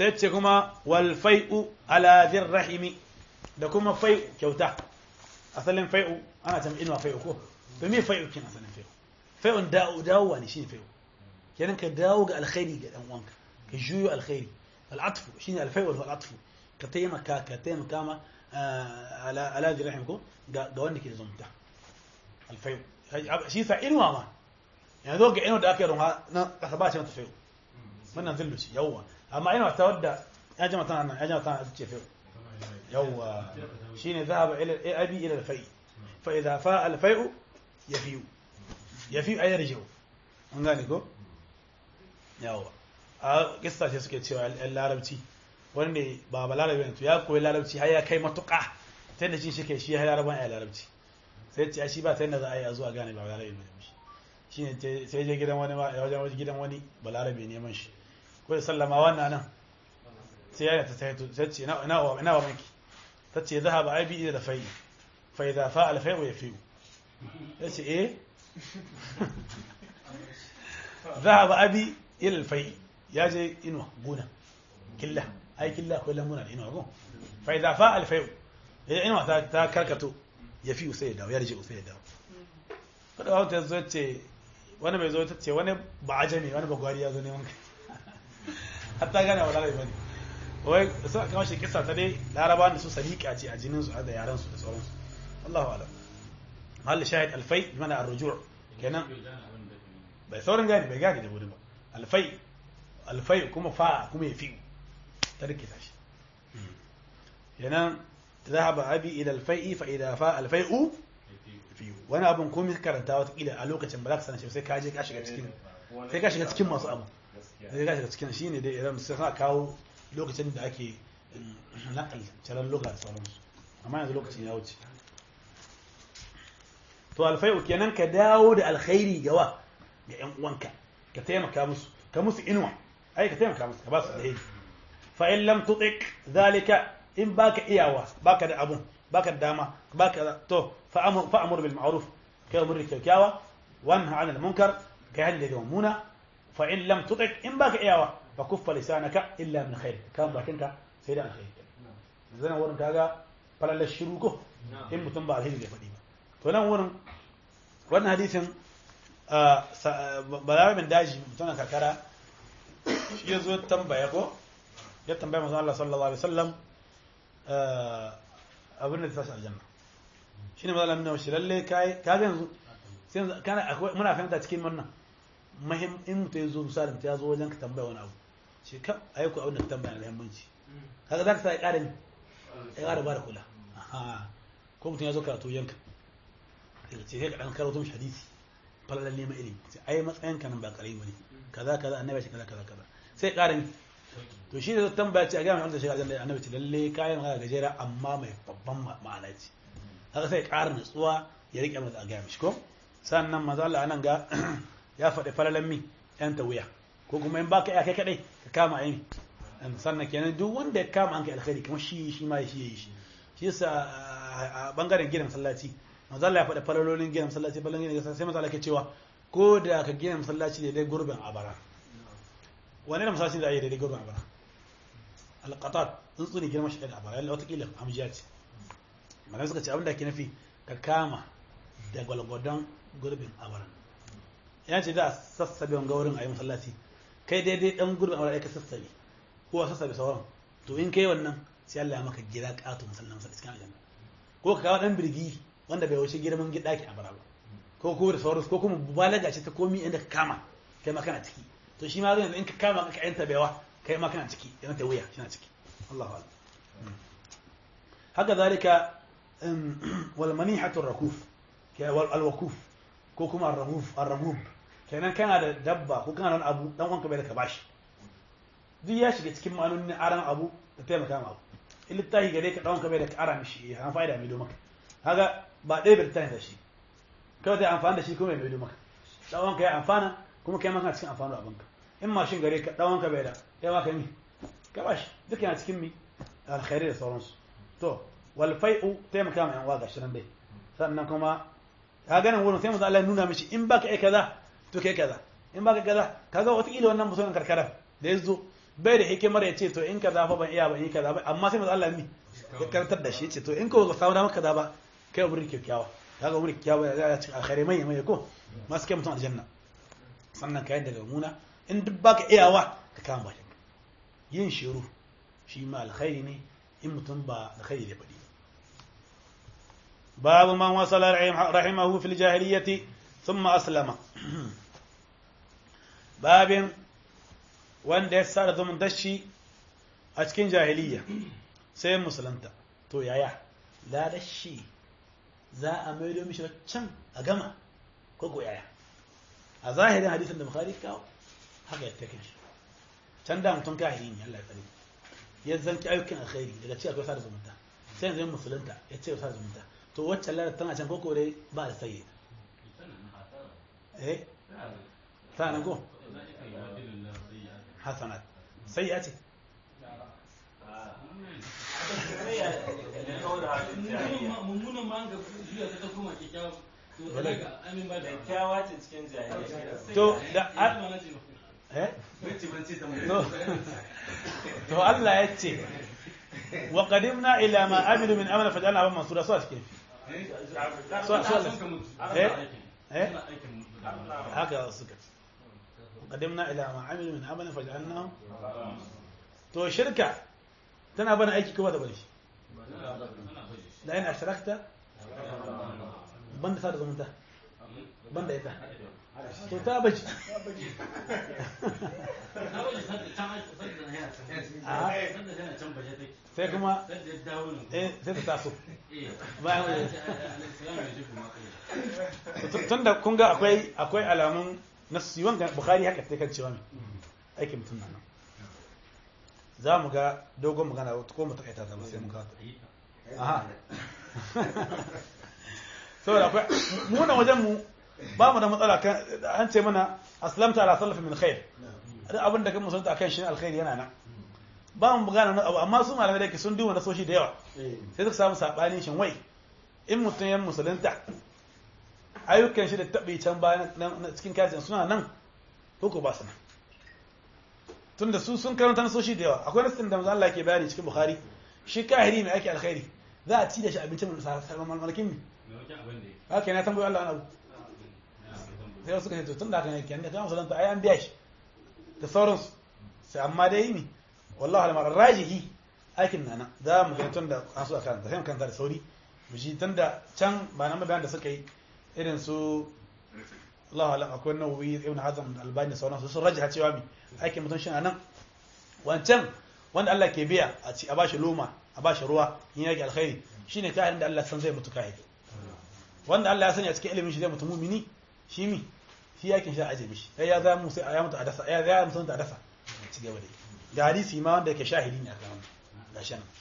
sai ce kuma wal fai'u ala dhir rahimi da kuma fai'u kyauta asalin fai'u ana ta inuwa fai'u ko to me fai'u kin asalin fai'u fai'un dawo dawowa ne shine fai'u kenan ka dawo ga alkhairi ga dan uwanka ka juyo alkhairi al'atfu shine alfai'u wal atfu ka taimaka ka taimaka ma ala ala dhir rahim ko ga ga wanda ke da zumunta alfai'u shi sa inuwa ma yanzu ga inuwa da aka yi runwa na kasa ba ce mata fai'u wannan zillu ce yawwa amma inuwa ta wadda ya jama tana nan ya jama tana ce fai'u yawwa shine zahaba ila abi ila al-fai fa idha fa al-fai'u yafiu yafiu ay yarji'u an gane ko yawwa a kissa ce suke cewa al larabci wanda ba ba larabi ne to ya koyi larabci har ya kai matuƙa ta yadda shi shi ke shi ya laraban ya larabci sai ce shi ba ta yadda za a yi a zuwa gane ba larabi ne shi shine sai je gidan wani ma wajen gidan wani ba larabi neman shi ko da sallama wannan nan sai ya ta sai sai ce ina ina ina wa miki tace zahaba abi ila fai fa idha fa al fai ya fiu yace eh zahaba abi ila al fai ya je ino gona killa ai killa ko lamuna da ino go fa idha fa al fai idan ino ta ta karkato ya fiu sai ya dawo ya rije sai ya dawo kada wata zo ce wani bai zo ta ce wani ba ajami wani ba gwari ya zo neman kai hatta gane wa larabi bane wai sai kama shi kissa ta dai laraba da su sadiqa ce a jinin su da yaran su da sauran su Allahu a'lam hal shahid alfai mana ar-ruju' kenan bai saurin gani bai gani da wuri ba alfai alfai kuma fa kuma yafi ta rike ta shi kenan ذهب أبي إلى الفيء فإذا فاء الفيء fiyu wani abin komai karanta watakila a lokacin ba za ka sanar shi sai ka je ka shiga cikin sai ka shiga cikin masu abu sai ka shiga cikin shi ne dai idan sai sa kawo lokacin da ake nakal caran lokacin sauransu amma yanzu lokacin ya wuce to alfai'u kenan ka dawo da alkhairi ga wa ga yan uwanka ka taimaka musu ka musu inuwa ai ka taimaka musu ka ba su alheri fa in lam tutik zalika in baka iyawa baka da abun baka da dama baka to فأمر, فأمر بالمعروف كأمر الكيكاوة وانهى عن المنكر كهل يومونا فإن لم تطع إن باك إياوة فكف لسانك إلا من خير كان باكنك سيدا الخير زنا ورن كاغا فلا للشروكو إن متن بعد هيدي فديما فلان ورن wannan hadisin balarabe min daji mutumin karkara shi ya zo tambaya ko ya tambaya masu Allah sallallahu alaihi wasallam abin da ta tashi aljanna shi ne matsalar nuna shi lalle ka ga yanzu sai kana akwai muna fahimta cikin wannan mahim in mutum ya zo misalin ta ya zo wajen ka tambaya wani abu shi ka ayi ku abin da ka tambaya na muhimmanci kaga za ka sa ya ƙara ya ƙara ba da kula ko mutum ya zo karatu yanka ce sai ka ɗan karatu mishi hadisi falalar neman ilimi sai ai matsayin ka nan ba ƙarami ba ne kaza kaza annabi shi kaza kaza kaza sai ƙara ni to shi ne zai tambaya ce a gaya mai wanda shiga aljanna annabi ce lalle kayan magana gajera amma mai babban ma'ana ce haka sai ƙara nutsuwa ya riƙe masa a gaya mishi ko sannan maza Allah nan ga ya faɗi falalan mi yan wuya ko kuma in baka iya kai kadai ka kama ayi sannan kenan duk wanda ya kama an kai alkhairi kamar shi shi ma shi yayi shi shi yasa a bangaren gidan masallaci maza Allah ya faɗi falalolin gidan masallaci falalolin gidan sai maza Allah ke cewa ko da ka gina masallaci da dai gurbin abara wani da masallaci da ayi da dai gurbin abara alqatat tsuntsu ne girma shi da abara yalla wata kila amjiya ce malam suka ce abin da ke nufi ka kama da gwalgwadon gurbin abaran ya ce da sassabe wanga wurin a yi masallaci kai daidai dan gurbin abaran ka sassabe ko a sassabe sauran to in kai wannan sai Allah ya maka gida ƙato masallin masallaci cikin aljanna ko ka kawo dan birgi wanda bai wuce girman gida ki abara ba ko ko da sauransu ko kuma balaga ce ta komi inda ka kama kai ma kana ciki to shi ma yanzu in ka kama ka yanta baiwa kai ma kana ciki yana ta wuya shi na ciki Allahu akbar haka zalika والمنيحة الركوف الوكوف ko kuma arrahuf arrahub kenan kana da dabba ko kana wani abu dan wanka bai da ka bashi duk ya shiga cikin ma'anonin aran abu da taimaka ma abu in littafi gare ka dan wanka bai da ka ara mishi ya an fa'ida mai do maka kaga ba ɗaya bai littafi da shi kawai zai amfani da shi kuma mai do maka dan wanka ya amfana kuma kai ma kana cikin amfani abinka in mashin gare ka dan wanka bai da kai ma ka mi ka bashi duk yana cikin mi alkhairi da sauransu to walfai'u taimaka ma yan waga shi nan dai sannan kuma ka ganin wurin sai mu Allah nuna mishi in baka yi kaza to kai kaza in baka kaza kaga wata kila wannan musulmin karkara da ya zo bai da hikimar ya ce to in kaza fa ban iya ba in kaza ba amma sai manzo Allah mi ya karantar da shi ce to in ka ba samu damar kaza ba kai umri kyakkyawa kaga umri kyakkyawa ya ci alkhairai mai mai ko masu kai mutum aljanna sannan kayan daga muna in duk baka iyawa ka kama bakin yin shiru shi ma alkhairi ne in mutum ba alkhairi da faɗi babu man wasala rahimahu fil jahiliyyati thumma aslama babin wanda ya sa da zaman dashi a cikin jahiliya sai musulunta to yaya la dashi za a maido mishi can a gama ko ko yaya a zahirin hadisin da bukhari kawo haka ya take shi can da mutum kahiri ne Allah ya tsare ya zanki ayyukan alkhairi daga ci akwai sada zumunta sai yanzu musulunta ya ce sada zumunta to wacce lalata tana can koko dai ba da sayi eh ta nan ko hasanat sai ya ce mummunan ma ga juya ta kuma kyakkyawa to Wala. daga amin ba da kyakkyawa ce cikin jahiliya to da eh to to Allah ya ce wa qadimna ila ma amilu min amala faj'alna aban mansura so cikin so so eh eh haka suka ce qadimna ila ma amilu min amala faj'alnahu to shirka tana bana aiki kuma da bane shi da in ashrakta banda sa da zumunta banda ita to ta bace sai kuma eh sai ta taso bayan wani tun da kun ga akwai akwai alamun nasu wanga bukhari haka sai kan cewa ne aikin mutum na nan za mu ga dogon magana ko mu takaita ta ba sai mu ga ta aha saboda akwai mu na wajen mu ba mu da matsala kan an ce mana aslamta ala salafi min khair duk abin da kan musulunta akan shi alkhairi yana nan ba mu magana na abu amma su malamai da ke sun duba na soshi da yawa sai suka samu sabanin shin wai in mutum ya musulunta ayyukan shi da taɓi can bayan na cikin kajin suna nan ko ko ba su nan tunda su sun karanta nasoshi da yawa akwai nasin da manzo Allah ke bayani cikin Bukhari shi kahiri mai ake alkhairi za a ci da shi abincin malakin mi haka na tambayi Allah abu sai wasu kace to tun da haka ne kenan da kan musulunta ai an biya shi da sauransu sai amma dai mi wallahi al rajihi aikin nana za mu ga tun da an so karanta sai mu karanta da sauri mu ji tun da can ba nan bayan da suka yi irin su Allah alam akwai nawawi ibn hazm da albani sauransu sun rajaha cewa mi aikin mutum shi nan wancan wanda Allah ke biya a ci a bashi loma a bashi ruwa in yake alkhairi shine kayan da Allah san zai mutu kahiri wanda Allah ya sani a cikin ilimin shi zai mutu mumini shi mi shi yakin shi aje mishi sai ya za mu sai ya mutu a dasa ya za mu a dasa ci gaba da ga hadisi ma wanda yake shahidi ne akan wannan gashi nan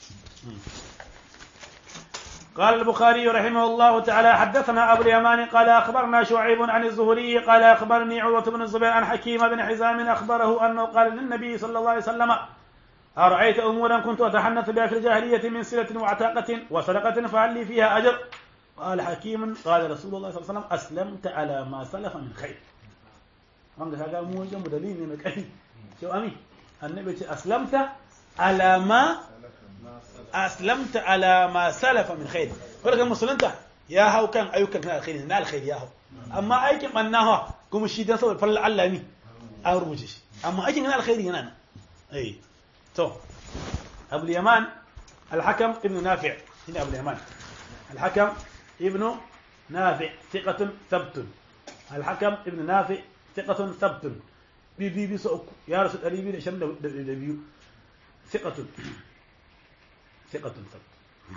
قال البخاري رحمه الله تعالى حدثنا أبو اليمان قال أخبرنا شعيب عن الزهري قال أخبرني عروة بن الزبير عن حكيم بن حزام أخبره أنه قال للنبي صلى الله عليه وسلم أرأيت أمورا كنت أتحنث بها في الجاهلية من سلة وعتاقة وصدقة فهل لي فيها أجر قال حكيم قال رسول الله صلى الله عليه وسلم أسلمت على ما سلف من خير wanda kaga mu wajen mu dalili ne mai kai to ami annabi ce aslamta ala ma aslamta ala ma salafa min khair farkan musulunta ya hau kan ayyukan kan alkhairi na alkhairi ya hau amma aikin bannawa kuma shi dan saboda falal Allah ne an rubuce shi amma aikin kan alkhairi yana nan eh to Abu Yaman al-Hakam ibn Nafi' ina Abu Yaman al-Hakam ibn Nafi' thiqatun thabtun al-Hakam ibn Nafi' ثقة ثبت بي بي بي سوك يا رسول الله بي شن دبيو ثقة ثقة ثبت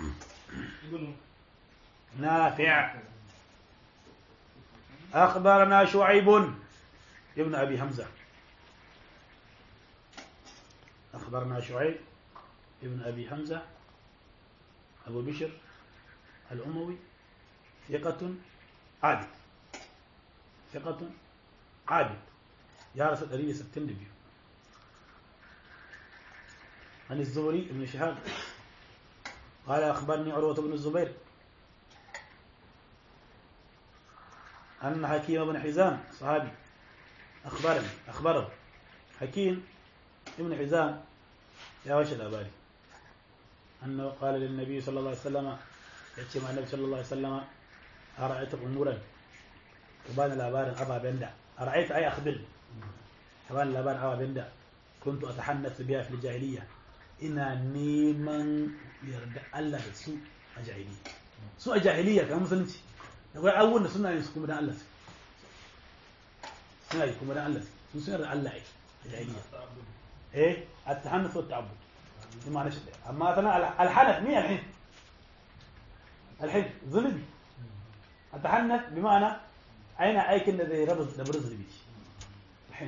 نافع أخبرنا شعيب ابن أبي حمزة أخبرنا شعيب ابن أبي حمزة أبو بشر الأموي ثقة عابد ثقة عابد يا رسول الله ستين دبيو عن الزهري بن شهاب قال أخبرني عروة بن الزبير أن حكيم بن حزام صحابي أخبرني أخبره حكيم ibn hizam ya washe labari annahu qala lin nabi sallallahu alaihi wasallama yace ma annabi sallallahu alaihi wasallama ara'aita umuran ka bani labarin ababen da ara'aita ay akhbir ka bani labarin ababen da kuntu atahannasu biha fil jahiliya ina neman yarda Allah da su a jahiliya su a jahiliya kamar musulunci akwai abubuwan da suna yin su kuma dan Allah su suna yi kuma dan Allah su sun yarda Allah yake a jahiliya ايه التحنث والتعبد بمعنى شد اما مثلا الحنث مين الحين الحين ظلمي التحنث بمعنى اين ايكن ذي ربز دبر ظلمي الحين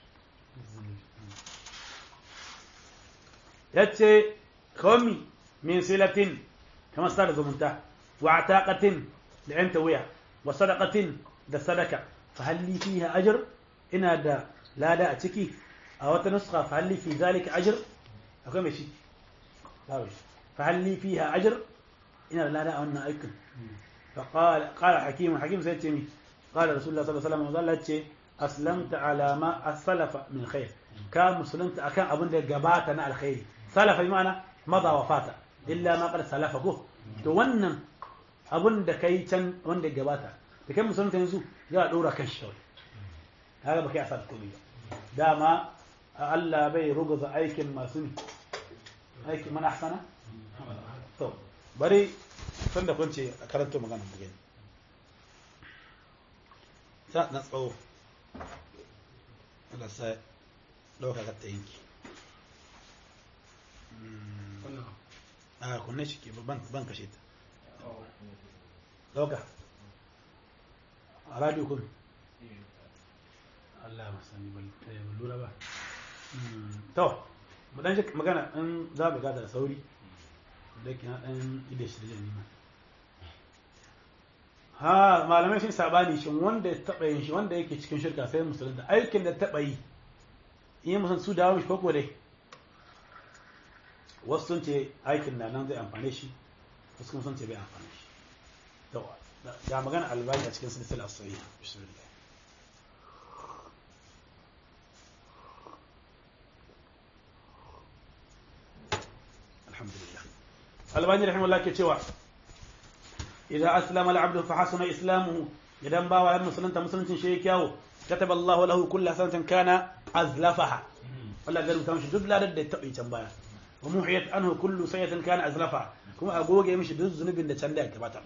يتي خمي من سلة كما استعرض منتهى وعتاقة لعنت ويا وصدقة ده صدقة فهل لي فيها أجر إن هذا لا لا أتكي أو نسخة فهل لي في ذلك أجر أقول ماشي فهل لي فيها أجر إن لا لا أن أيكم فقال قال حكيم حكيم سيتمي قال رسول الله صلى الله عليه وسلم وظلت أسلمت على ما السلف من خير كان مسلمت أكان أبن ده قباتنا الخير سلف بمعنى مضى وفات إلا ما قد سلفه to wannan abun da kai can wanda ya gabata da kai musulunta yanzu za a ɗora kan shi haka ba kai asar komai ba dama Allah bai ruguza aikin masu ne aikin mana ahsana to bari san da kunce a karanta magana mu gani ta na tsawo Allah sai ɗauka ka ta yanki a kunne shi ke ban kashe ta ɗauka a radio kun Allah ya masani ban lura ba to mu dan magana in za mu gada da sauri da kina dan ide shi da nima ha malamai sun sabani shin wanda ya taba yin shi wanda yake cikin shirka sai musulunta aikin da taba yi in musan su dawo shi koko dai wasu sun ce aikin na nan zai amfane shi wasu kuma sun ce bai amfane shi to ga magana albani a cikin silsila sahiha bismillah alhamdulillah albani rahimahullah ke cewa idza aslama al-abdu fa hasuna islamuhu idan bawa ya musulunta musuluncin shi ya kyawo kataba Allah lahu kullu sanatin kana azlafaha Allah zai rubuta mishi duk ladar da ya taɓa can baya wa muhiyat anhu kullu sayyatin kana azlafa kuma a goge mishi duk zunubin da can da ya gabata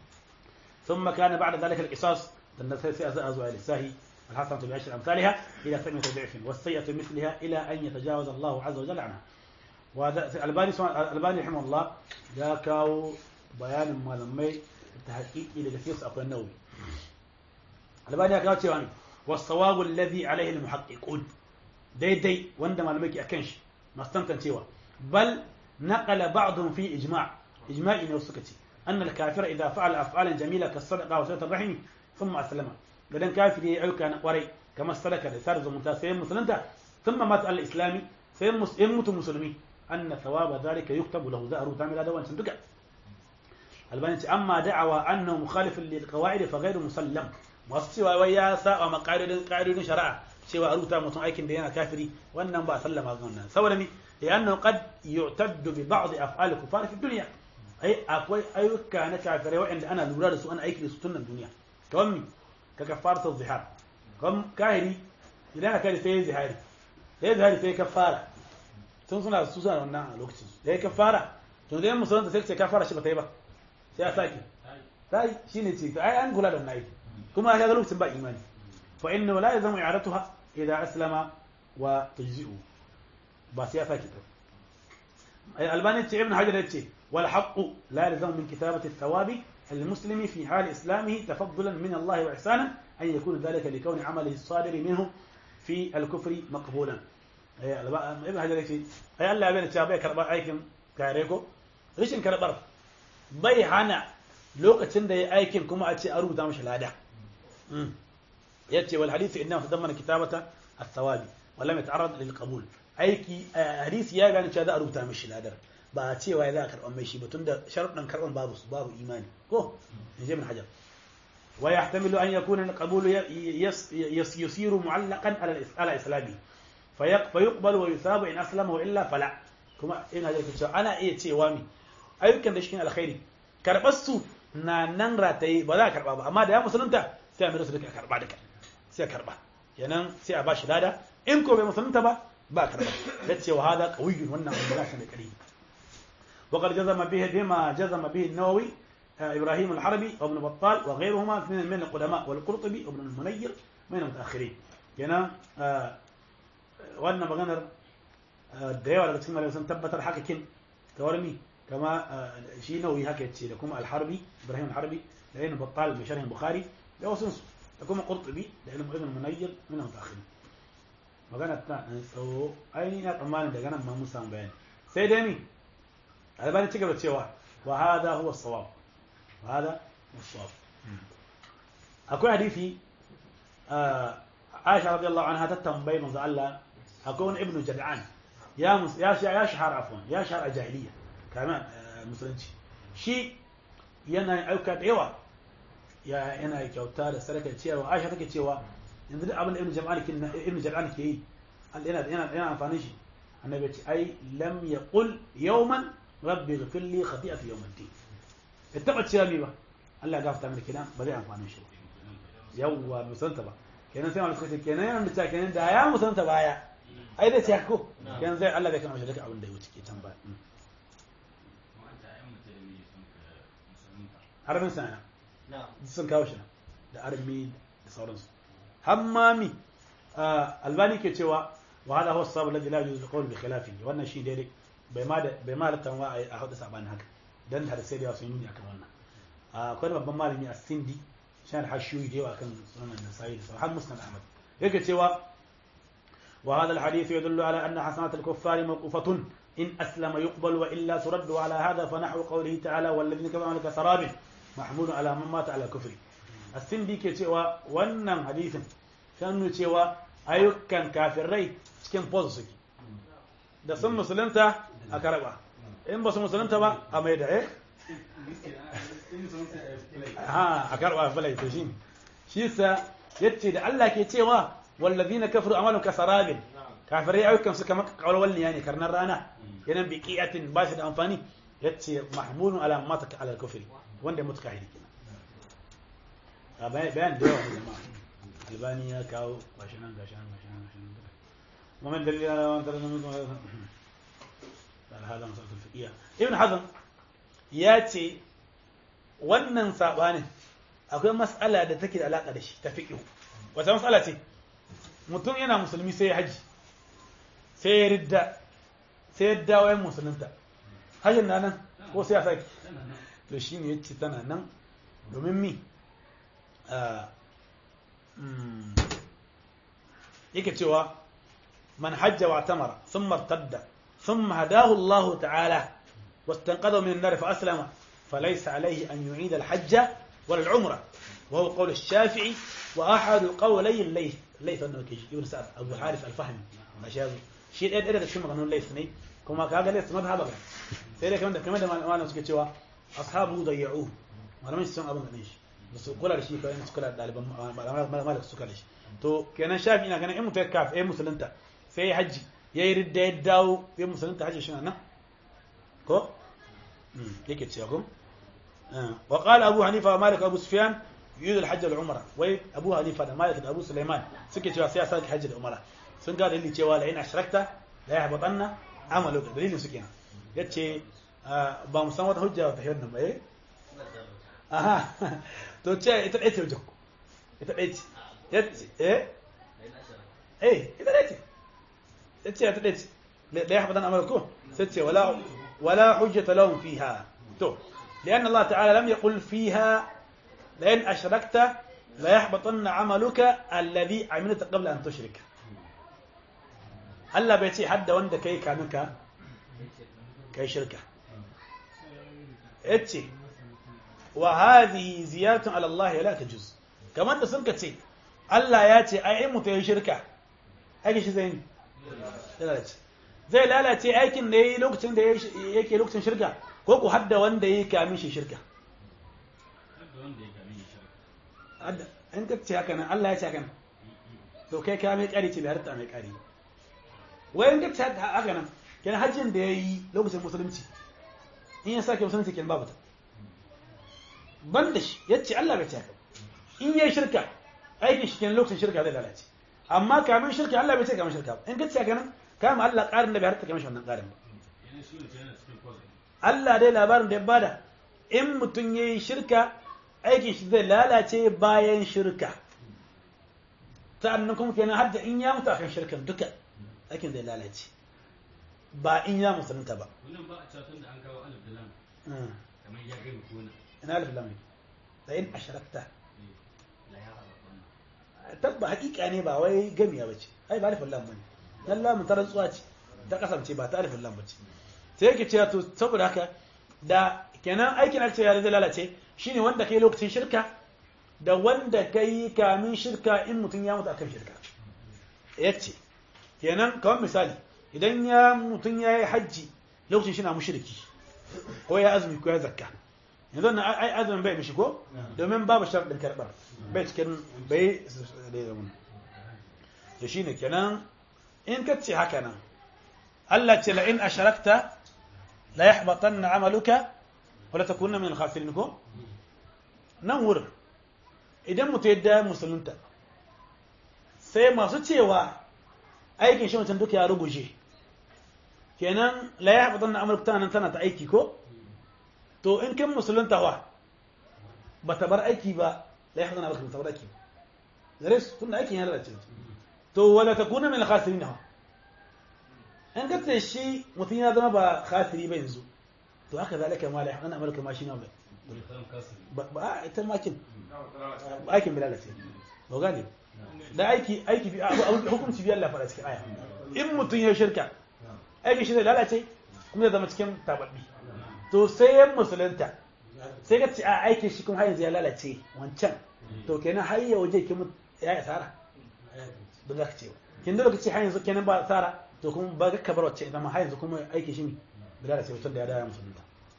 ثم كان بعد ذلك القصاص أزوى للساهي الحسنة بعشر أمثالها إلى ثمانية ضعف والسيئة مثلها إلى أن يتجاوز الله عز وجل عنها وهذا الباني الباني رحمه الله ya kawo bayanin malamai ta haƙiƙi daga cikin su akwai nawawi albani ya kawo cewa ne wasawabu alladhi alaihi almuhaqqiqun daidai wanda malamai ke akan shi masu tantancewa bal naqala ba'dhum fi ijma' ijma'i ne suka ce أن الكافر إذا فعل أفعالا جميلة كالصدقة وصلة الرحم ثم أسلم بدن كافر يعلك أنا وري كما استلك رسالة زمنتا سيم مسلمتا ثم مات على الإسلام سيم يموت مسلمي أن ثواب ذلك يكتب له زهر تعمل هذا وأنت تقع الباني أما دعوى أنه مخالف للقواعد فغير مسلم wasu ويا ساء ما قاعدين قاعدين شرع cewa a rubuta mutum aikin da yana kafiri wannan ba sallama ga wannan saboda mi لأنه قد يعتد ببعض أفعال الكفار في الدنيا ai akwai ayyuka na kafirai waɗanda ana lura da su ana aiki da su tun nan duniya kamar mi ka kafara ta zihar kamar kahiri idan aka sai ya zihari da ya zihari sai ya kafara tun suna su suna wannan a lokacin da ya kafara to da ya musulunta sai ce kafara shi ba ta yi ba sai ya sake ta yi shi ne ce ai an kula da wannan aiki kuma ya ga lokacin ba imani fa inna la yazamu i'aratuha idan aslama wa tajzi'u ba sai ya sake ta ai albani ce ibn hajar ya ce والحق لا يلزم من كتابة الثواب المسلم في حال إسلامه تفضلا من الله وإحسانا أن يكون ذلك لكون عمله الصادر منه في الكفر مقبولا ابن حجر يقول أي الله بين الشابه كربا أيكم كاريكو ريشن كربر bai hana lokacin da ya aikin kuma a ce a rubuta mashi lada ya ce wal hadisi inna tadammana kitabata at-thawabi wa lam yata'arrad lil qabul aiki hadisi ya gane cewa za a rubuta mashi ladar ba a cewa ya za a karɓar mai shi ba tun da sharuɗan karɓar babu su babu imani ko in ji min hajar wa yahtamilu an yakuna al-qabulu yasiru mu'allaqan ala islami fayuqbal wa yusabu in aslama wa illa fala kuma ina da cewa ana iya cewa mi ayyukan da shi alkhairi karbar su na nan rataye ba za a karba ba amma da ya musulunta sai a mai su duka karba duka sai a karba kenan sai a ba shi lada in ko bai musulunta ba ba karba ya ce wa hada qawiyyun wannan magana shi da kare وقد جزم به بما جزم به النووي ابراهيم الحربي وابن بطال وغيرهما من من القدماء والقرطبي وابن المنير من المتاخرين kenan wannan maganar da yawa daga cikin malamai sun tabbatar haka kin kamar mi kama shi nawawi haka yace da kuma al-harbi ibrahim al-harbi da ibn battal bi sharh bukhari da wasu da kuma qurtubi da ibn ibn munayyir min al-mutaakhirin magana ta tsawo ainihin ya tsammanin daga nan ma mun samu bayani sai dai ni albani ci gaba cewa wa hada huwa as-sawab wa hada huwa as-sawab akwai hadisi Aisha radiyallahu anha ta tambayi manzo Allah akwai wani ibnu Jad'an ya ya ya shahara afwan ya shahara jahiliya kama musulunci shi yana yin ayyuka da yawa ya yana kyauta da sadaka ciyarwa Aisha take cewa yanzu duk abin da ibnu Jad'an ke ibnu Jad'an ke yi yana yana yana amfani shi annabi ce ai lam yaqul yawman rabbi ighfir li khati'ati yawm al-din bai taba cewa mi ba Allah ya gafarta mini kenan ba zai amfani shi ba yawwa musanta ba kenan sai wani suka ce kenan yana da kenan da ya musanta baya ai zai ce ko kenan zai Allah zai kama shi daga abin da ya wuce ke can baya harbin sana sun kawo shi da armi da sauransu hammami albani ke cewa wa hada huwa sabu ladhi la yuzu qawl bi khilafihi wannan shi daidai bai ma bai ma latan wa a hadu sabanin haka dan har sai da sun yi akan wannan akwai babban malami a Sindi shan hashiyoyi da yawa kan sunan nasa'i da har musnad ahmad yake cewa wa hadha alhadith yadullu ala anna hasanat alkuffar mawqufatun in aslama yuqbal wa illa turaddu ala hadha fa nahwu qawlihi ta'ala wal ladina kafaru laka sarabin mahmud ala man mata ala kufri as-sindi ke cewa wannan hadisin shan cewa ayyukan kafirai cikin pose suke da sun musulunta a karaba in ba su musulunta ba a mai da eh ha a karba falai to shi shi sa yace da Allah ke cewa wallazina kafaru amalu kasarabin kafirai ayyukan su kamar kawalwal ne karnar rana yanan bi qiyatin ba shi da amfani yace mahmulun ala mata ala kufri wanda mutu kahiri kenan bayan da yawa jama'a albani ya kawo gashi nan gashi nan gashi nan gashi nan ومن دليل على ان ترى هذا مسألة الفقهية ابن حزم ياتي wannan sabanin akwai mas'ala da take da alaka da shi ta fiqh wata mas'ala ce mutum yana musulmi sai ya haji sai ya ridda sai ya dawo yan musulunta hajjin na nan ko sai ya saki to shi ne yace tana nan domin mi yake cewa man hajja wa tamara thumma irtadda thumma hadahu Allah ta'ala واستنقذه من النار فأسلم فليس عليه أن يعيد الحج ولا العمرة وهو قول الشافعي وأحد القولي الليث الليث أنه كيجي ابن سعد أبو حارث الفهمي مشاهد شيء إيه إيه شو مغنون الليث ني كما كان ليث مذهب غير سيدي كمان كمان ما أنا سكت شوا أصحابه ضيعوه ما لم يسمع أبو نيش بس كل شيء كان سكر دالب ما ما ما لك سكر ليش تو كان شافعي أنا كان إيه متكاف إيه مسلمته في حج يرد يداو إيه مسلمته حج شنو أنا ko yake cewa ko wa qala abu hanifa wa malik abu sufyan yurid al-hajj wal umra wai abu hanifa da malik da abu sulaiman suke cewa sai ya saki hajji da umra sun ga dalili cewa la in ashrakta la yahbatanna amalu da dalilin su kenan yace ba mu san wata hujja ta wannan ba eh aha to ce ita dai ce hujja ita dai ce yace eh eh ita dai ce yace ita dai ce la yahbatanna amalukum sai ce wala ولا حجة لهم فيها تو لأن الله تعالى لم يقل فيها لئن أشركت ليحبطن عملك الذي عملت قبل أن تشرك Allah bai ce hadda wanda kai kamin ka kai shirka yace wa hadhihi ziyatun ala Allah la tajuz kamar da sun ce Allah ya ce ai mutu yi shirka ai shi zai yi zai lalace aikin da ya yi lokacin da yake lokacin shirka ko ku hadda wanda ya yi kamin shi shirka in ka ce haka nan Allah ya ce haka nan to kai ka mai kari ce bai harta mai kari wayan ga ta haka nan kenan hajjin da yayi lokacin musulunci in ya sake musulunci kenan babu ta ban da shi yace Allah bai ce haka in yayi shirka aikin shi kenan lokacin shirka zai lalace amma kamin shirka Allah bai ce kamin shirka ba in ka ce haka nan kama Allah ƙarin da bai harta kamar wannan ƙarin ba yana shi ne yana cikin kwazai Allah dai labarin da ya bada in mutum ya yi shirka aikin shi zai lalace bayan shirka sa'annan kuma kenan har da in ya mutu akan shirkan duka aikin zai lalace ba in ya musulunta ba wannan ba a catun da an kawo alif da lam Mm. kamar ya gani kona ina alif lam da in asharakta la ya haɓa wannan tabba hakika ne ba wai gamiya bace ai ba alif lam bane dan lamun ta rantsuwa ce ta kasance ba ta alif lam bace sai yake cewa to saboda haka da kenan aikin alce ya zai lalace shine wanda kai lokacin shirka da wanda kai kamin shirka in mutum ya mutu akan shirka yace kenan kawai misali idan ya mutum ya yi hajji lokacin shi na mushriki ko ya azumi ko ya zakka yanzu na ai azumin bai mishi ko domin babu sharadin karɓar bai cikin bai da ya zama to shine kenan in ka ce haka nan Allah ce la in asharakta la yahbatanna amaluka wa la takunna min al-khasirin ko nan wurin idan mutum ya da musulunta sai masu cewa aikin shi mutum duka ya ruguje kenan la yahbatanna amaluka tana nan tana ta aiki ko to in kin musulunta wa ba ta bar aiki ba la yahbatanna amaluka ba ta bar aiki ba gare su tunda aikin ya lalace to wala takuna min al-khasirin ha in ka ce shi mutum ya zama ba khasiri ba yanzu to haka zalika ma la yahbatanna amaluka ma shi na ba wani kalan kasiri ba a ita makin aikin bilal ce ba gane da aiki aiki bi abu abu- hukunci bi Allah fara cikin aya in mutum ya shirka aikin shi zai lalace kuma zai zama cikin tababbi to sai ya musulunta sai ka ce a aikin shi kuma har yanzu ya lalace wancan to kenan har ya waje kin ya yi tsara don za ka ce kin da lokaci har yanzu kenan ba tsara to kuma ba ka bar wacce idan ma har yanzu kuma aikin shi ne bi lalace mutum da ya dawo ya musulunta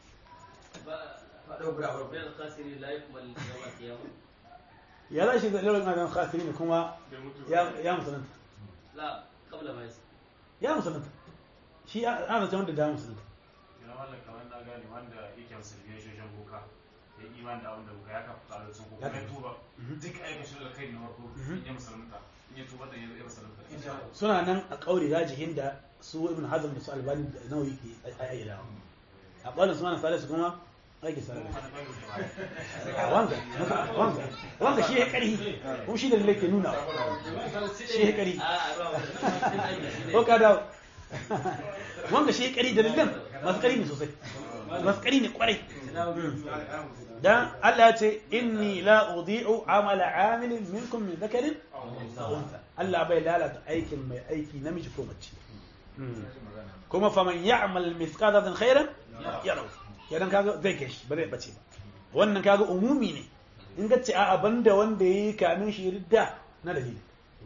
بين الخاسرين لا يكمل يوم القيامة ya za shi da lalata maganin khasiri ne kuma ya ya musulunta لا قبل ما يسلم ya musulunta shi ana ta wanda da musulunta Ina wannan kamar na gane wanda yake musulmi ya shoshen boka ya yi iman da abin da boka ya kafa kalar sun ko kuma ya tuba duk aikin shi da kai na farko in ya musulunta in ya tuba da ya ya musulunta suna nan a kauri rajihin da su ibn hazm da su albani da nawawi ke ayyada a ɓalin su mana salisu kuma aiki salisu wanga wanga wanga shi ya ƙarhi kuma shi da lalle ke nuna shi ya ƙarhi ko ka dawo wanga shi ya ƙarhi da lallen masu ƙarhi ne sosai masu ƙarhi ne ƙwarai dan Allah ya ce inni la udi'u amala amilin minkum min dhakarin aw untha Allah bai lalata aikin mai aiki namiji ko mace kuma faman ya'mal mithqala dharratin khairan yarahu kenan kaga zai kai shi ba zai bace ba wannan kaga umumi ne in ga ce a banda wanda yayi kamin shi ridda na dalili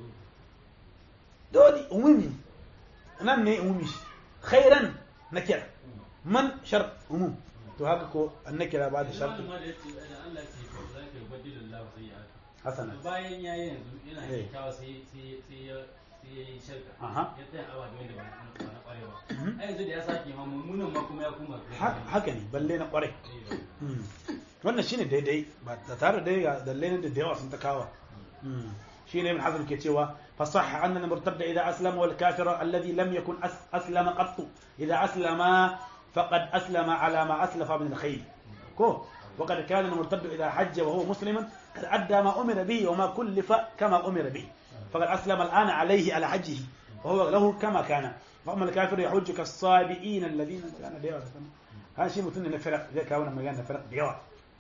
dole umumi nan ne umumi shi khairan nakira man shar umum to haka ko annakira ba da sharti ma da yace da Allah ce ko za ka badila Allah sai ya hasana bayan ya yi yanzu yana Eh. kyakkyawa sai sai sai ya sai ya yi shirka Aha. ya tsaya awa da wanda ba na ba na kware ba a yanzu da ya sake ma mummunan ma kuma ya kuma Ha- haka ne balle na kwarai Mm. wannan shine daidai ba da tare da ga dalilai da da yawa sun ta kawa Mm. shine ibn hazm ke cewa fasahha anna al-murtadda idha aslama wal kafira alladhi lam yakun as- aslama qattu idha aslama faqad aslama ala ma aslafa min al-khayr ko وقد كان المرتد إذا حج وهو مسلم قد أدى ما أمر به وما كلف كما أمر به فقد أسلم الآن عليه على حجه وهو له كما كان وأما الكافر يحج كالصابئين الذين كان ديوة هذا شيء مثل فرق زي كاونا مجانا فرق ديوة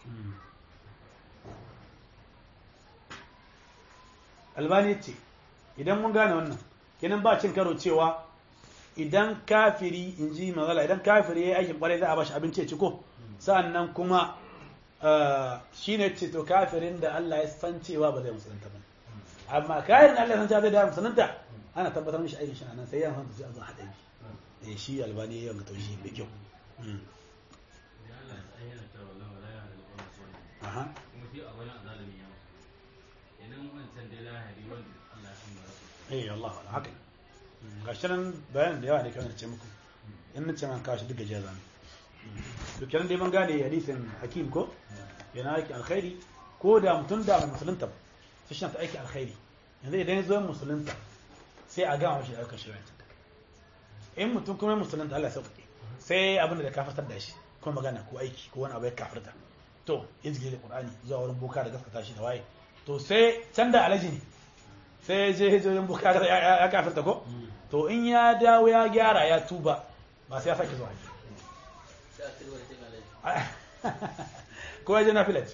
albani ce idan mun gane wannan kenan ba cin karo cewa idan kafiri in ji magana idan kafiri ya yi aikin kwarai za a bashi abinci ya ci ko sa'annan kuma shi ne ce to kafirin da Allah ya san cewa ba zai musulunta ba amma kayan da Allah ya san cewa zai da musulunta ana tabbatar mishi aikin shi a nan sai ya san a zo haɗa bi eh shi albani ya yi taushi da kyau Mm. da Allah ya yana cewa wallahi wala ya halal wannan sunan aha kuma shi a wani azalimi ya mutu idan wancan dai lahari wanda Allah ya san ba za su eh Allah haka ga shirin bayanin da yawa ne kamar ce muku in nace man kawo shi duk gajiya zamu to kenan dai mun gane hadisin hakim ko yana aiki alkhairi ko da mutum da musulunta ba sai shi ta aiki alkhairi yanzu idan ya zo musulunta sai a gama shi da ayyukan shari'a in mutum kuma musulunta Allah ya sauƙaƙe sai abin da kafartar da shi ko magana ko aiki ko wani abu ya kafarta to izgi da qur'ani zuwa wurin boka da gaskata shi da waye to sai can da alaji ne sai je je wurin boka da ya kafarta ko to in ya dawo ya gyara ya tuba ba sai ya sake zuwa haji sai a tilwa da cin alaji ko ya je na filat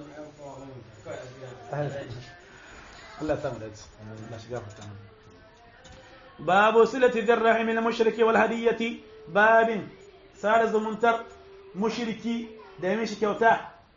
Allah ta mu dace Allah shiga fata mu باب صلة ذي الرحم المشرك والهدية باب سار زمنتر مشركي ديمش كوتا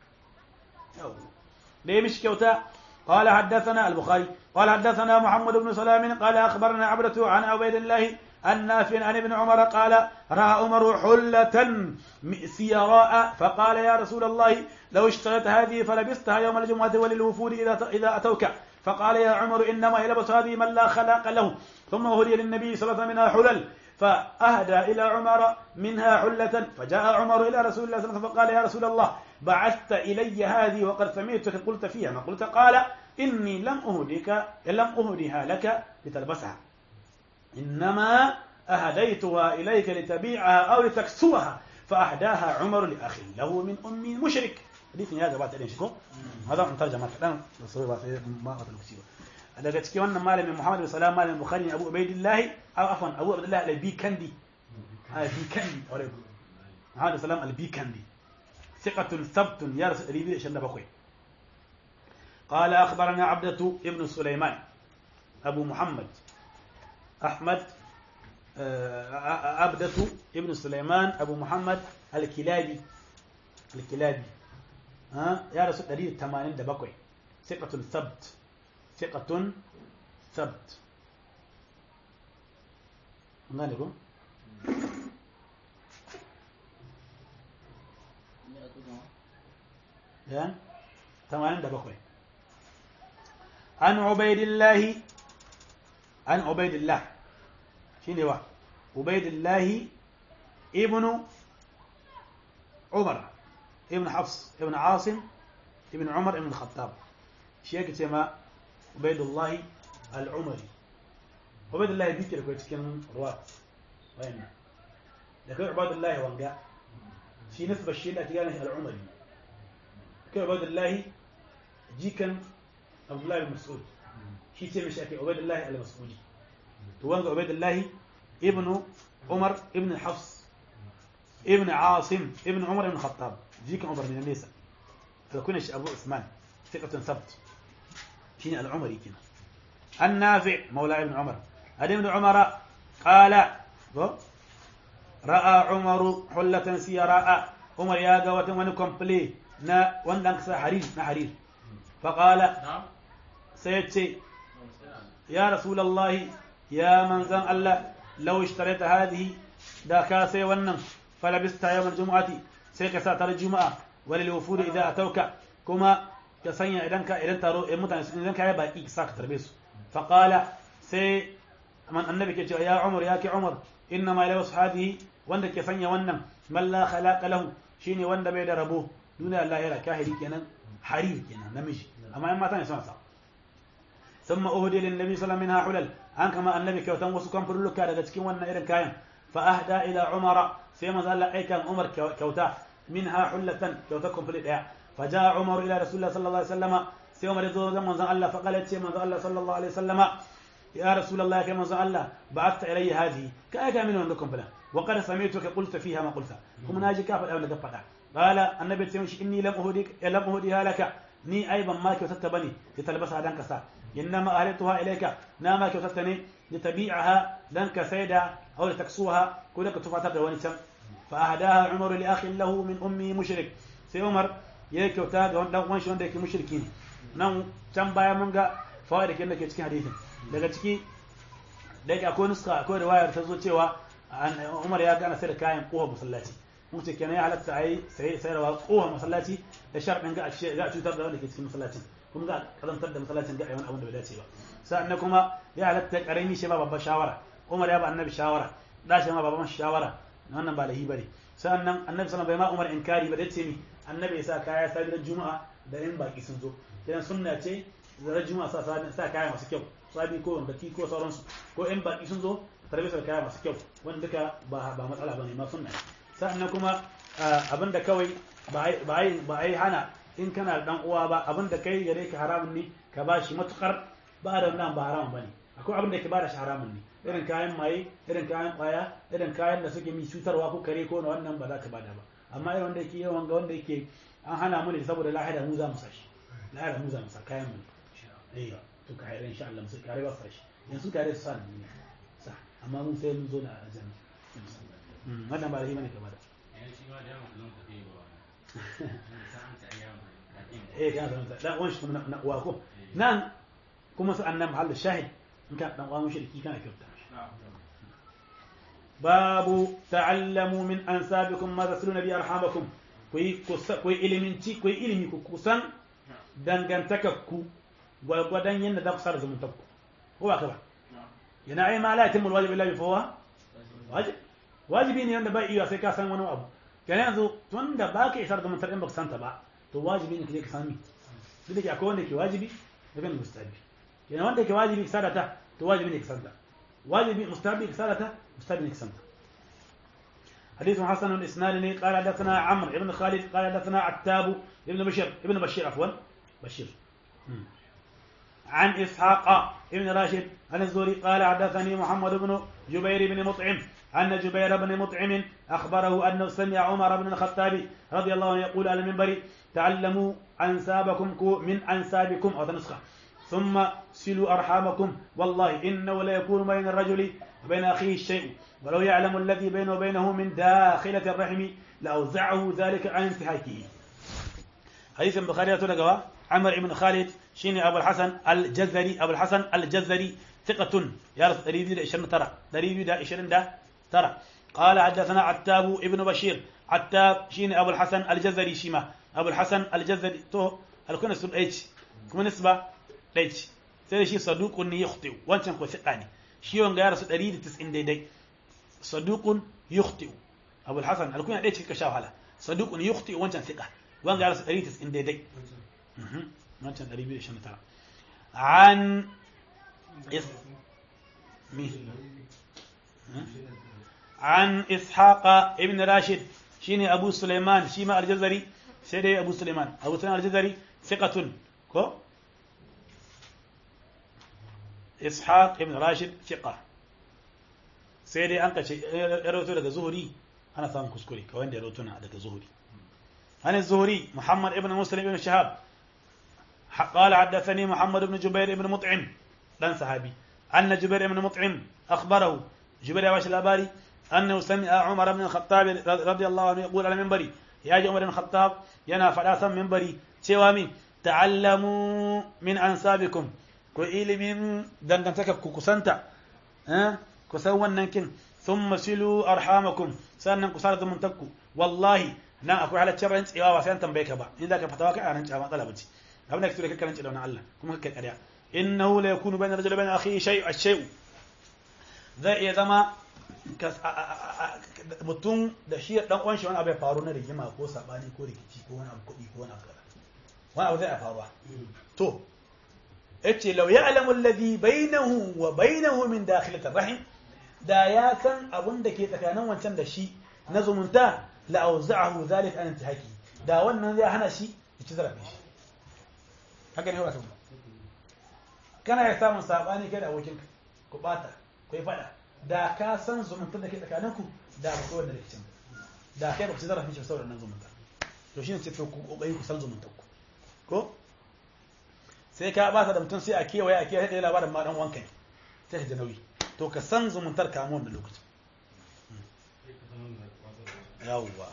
ديمش كوتا قال حدثنا البخاري قال حدثنا محمد بن سلام قال أخبرنا عبدة عن عبيد الله النافع عن ابن عمر قال رأى عمر حلة سيراء فقال يا رسول الله لو اشتريت هذه فلبستها يوم الجمعة وللوفود إذا إذا أتوك فقال يا عمر إنما يلبس هذه من لا خلاق له ثم هدي للنبي صلى الله عليه وسلم منها حلل فأهدى إلى عمر منها حلة فجاء عمر إلى رسول الله صلى الله عليه وسلم فقال يا رسول الله بعثت إلي هذه وقد سمعتك قلت فيها ما قلت قال إني لم أهدك لم أهدها لك لتلبسها إنما أهديتها إليك لتبيعها أو لتكسوها فأهداها عمر لأخي له من أمي مشرك حديث هذا بعد أن شكو هذا من ترجمة كلام صحيح ما أقدر أكسيه daga cikin wannan malamin Muhammad bin Salam malamin Bukhari Abu Ubaidillah aw afwan Abu Abdullah al-Bikandi al-Bikandi aure Muhammad bin Salam al-Bikandi ثقة ثبت يا رسول الله شن بخوي قال أخبرنا عبدة ابن سليمان أبو محمد أحمد عبدة ابن سليمان أبو محمد الكلابي الكلابي ها يا رسول الله 87 ثقة ثبت ثقة ثبت مالكم يعني ثمانين دبقوي عن عبيد الله عن عبيد الله شنو هو عبيد الله ابن عمر ابن حفص ابن عاصم ابن عمر ابن الخطاب شيخ تما عبيد الله العمري عبيد الله بيكر كوي cikin ruwat wayannan da kai عبيد الله wanga shi nisba shi da tiga shi al-umari kai عبيد الله jikan عبد الله بن مسعود shi ce mishi ake عبيد الله al-mas'udi to wanga عبيد الله ابن عمر ابن حفص ابن عاصم ابن عمر ابن الخطاب جيك عمر من النساء فكنا أبو عثمان ثقة ثبت شين العمري كنا النافع مولى ابن عمر هذا ابن عمر قال رأى عمر حلة سيراء عمر يا قوة من كومبلي نا وندنك حرير نا حرير فقال نعم سيتي يا رسول الله يا من زن الله لو اشتريت هذه دا كاسي ونن فلبستها يوم الجمعة سيك ساتر الجمعة وللوفود إذا أتوك كما كسنيا إذن كا إذن ترو إمتى إذن كا يبقى إيك ساك تربيسو فقال سي من النبي كي يا عمر يا كي عمر إنما يلبس هذه وند كسنيا ونن من لا خلاق له شيني وند بيد ربوه دون الله يرى كاهري كنا حرير كنا نمشي أما إما تاني سنة ثم أهدي للنبي صلى الله عليه وسلم منها حلل an kama annabi kyautan wasu kamfurluka daga cikin wannan irin kayan fa ahda ila umara sai manzo Allah aikan umar kyauta minha hullatan kyauta kamfuli daya fa jaa umar ila rasulullah sallallahu alaihi wasallama sai umar zo ga manzo Allah fa qala ce manzo Allah sallallahu alaihi wasallama ya rasulullah kai manzo Allah ba'athta ilayya hadhihi ka aika min wannan kamfula wa qad sami'tuka qulta fiha ma qulta kuma naji ka faɗa wanda ka faɗa qala annabi ce mishi inni lam uhdik lam uhdiha laka ni ai ban ma kyautata bane ki talbasa dan kasa إنما أهلتها إليك ناما كتبتني لتبيعها لنك سيدا أو لتكسوها كلك تفاتر ونسم فأهداها عمر لأخ له من أمي مشرك سي عمر يك وتاغ وان دان وان شون دake mushriki ne nan can baya mun ga fawaid kin da ke cikin hadisin daga ciki daga akwai nuska akwai riwayar ta zo cewa Umar ya gana sai da kayan kowa masallaci mun ce kenan ya halatta ai sai sai rawa kowa masallaci da sharɗin ga a cutar da wanda ke cikin masallacin kuma ga kazantar da masallacin ga wani abin da bai dace ba sannan kuma ya halatta karami shi ba babbar shawara Umar ya ba annabi shawara da shi ma baban shawara wannan ba lahi bane sannan annabi sallallahu bai ma Umar inkari ba da ce ni annabi ya sa kaya sabi da juma'a da in baki sun zo idan sunna ce da juma'a sa sa kaya masu kyau sabi ko wanda ki ko sauransu ko in baki sun zo tarbi da kaya masu kyau wanda duka ba ba matsala bane ma sunna sannan kuma abinda kawai ba ai ba ai hana in kana da dan uwa ba abinda kai gare ka haramun ne ka bashi matukar ba da nan ba haramun bane akwai abin da ke bada shi haramun ne irin kayan maye irin kayan kwaya irin kayan da suke mi cutarwa ko kare ko na wannan ba za ka bada ba amma irin wanda yake yawan ga wanda yake an hana mu ne saboda lahira mu za mu sashi lahira mu za mu sa kayan mu ne eh to ka haira insha Allah mu kare ba sashi yanzu kare su sa ne sa amma mun sai mun zo na aljanna wannan ba da himma ne ka bada eh kana san da wani shi na uwa ko nan kuma su annan mahallin shahid in ka dan uwa mushriki kana kyauta babu ta'allamu min ansabikum ma tasluna bi arhamakum kuyi kuyi iliminci kuyi ilimi ku kusan dangantakakku gwargwadon yadda za ku sa da zumuntakku ko ba ka ba yana ai ma la yatimul wajib illa bi fawa wajib wajibi ne wanda ba iya sai ka san wani abu kenan yanzu tun da ba ka isar da mutar in ba ka santa ba to wajibi ne ka je ka sami duk da ke akwai wanda ke wajibi da kan mustahabi kenan wanda ke wajibi ka sadata to wajibi ne ka santa واجب مستحب كسالته مستحب نكسنته حديث حسن الإسناد قال حدثنا عمرو بن خالد قال حدثنا عتاب ابن بشير ابن بشير عفوا بشير عن إسحاق ابن راشد عن الزهري قال حدثني محمد بن جبير بن مطعم أن جبير بن مطعم أخبره أنه سمع عمر بن الخطاب رضي الله عنه يقول على المنبر تعلموا أنسابكم من أنسابكم أو نسخة ثم سلوا أرحامكم والله إنه لا يكون بين الرجل وبين أخيه الشيء ولو يعلم الذي بينه وبينه من داخلة الرحم لأوزعه ذلك عن انتهاكه حديث البخاري تلقوا عمر بن خالد شيني أبو الحسن الجزري أبو الحسن الجزري ثقة يارث دريبي دا إشرين ترى دريبي دا إشرين دا ترى قال حدثنا عتاب ابن بشير عتاب شيني أبو الحسن الجزري شيما أبو الحسن الجزري تو الكون سب إيش كم نسبة ɗaya ce sai da shi saduqun ne yukhti wancan ko thiqa ne shi wanga ya rasu 190 daidai saduqun yukhti Abu al-Hasan alkunya ɗaya ce ka sha wahala saduqun yukhti wancan thiqa wanga ya rasu 190 daidai wancan 229 an is mi عن إسحاق ابن راشد شيني أبو سليمان شيما الجزري سيدي أبو سليمان أبو سليمان الجزري ثقة كو ishaq ibn rashid fiqa sai dai an kace ya rawaito daga zuhuri ana samun kuskure ka wanda ya rawaito na daga zuhuri عن الزهري محمد ابن مسلم ابن شهاب قال حدثني محمد بن جبير ابن مطعم لن صحابي أن جبير ابن مطعم أخبره جبير واش الأباري أنه سمع عمر بن الخطاب رضي الله عنه يقول على منبري يا عمر بن الخطاب ينا فلاسا منبري سوامي تعلموا من أنسابكم ku ilimin dangantakar ku kusanta ku san wannan kin thumma silu arhamakum sannan ku sada zumuntakku wallahi nan akwai halaccin rantsewa ba sai an tambaye ka ba in za ka fatawa kai a rantsa matsala bace abin da kake so ka rantsa da wannan Allah kuma kai ƙarya innahu la yakunu bayna rajulin bayna akhihi shay ash-shay zai iya zama mutum da shi dan uwan shi wani abu ya faru na rigima ko sabani ko rikici ko wani abu kuɗi ko wani abu wani abu zai faruwa to yace law ya'lamu alladhi bainahu wa bainahu min dakhilati rahim da ya san abun da ke tsakanin wancan da shi na zumunta la awza'ahu zalika an intihaki da wannan zai hana shi ya ci zarafin shi haka ne wato kana ya samun sabani kai da abokinka ku bata ku yi fada da ka san zumunta da ke tsakaninku da ba ko wanda da kicin da kai ba ku ci zarafin shi saboda nan zumunta to shine ce to ku kokari ku san zumuntarku ko sai ka ba da mutum sai a kewaye a kewaye da labarin ma dan wanka ne sai ka ji nauyi to ka san zumuntar ka mu wannan lokacin yawwa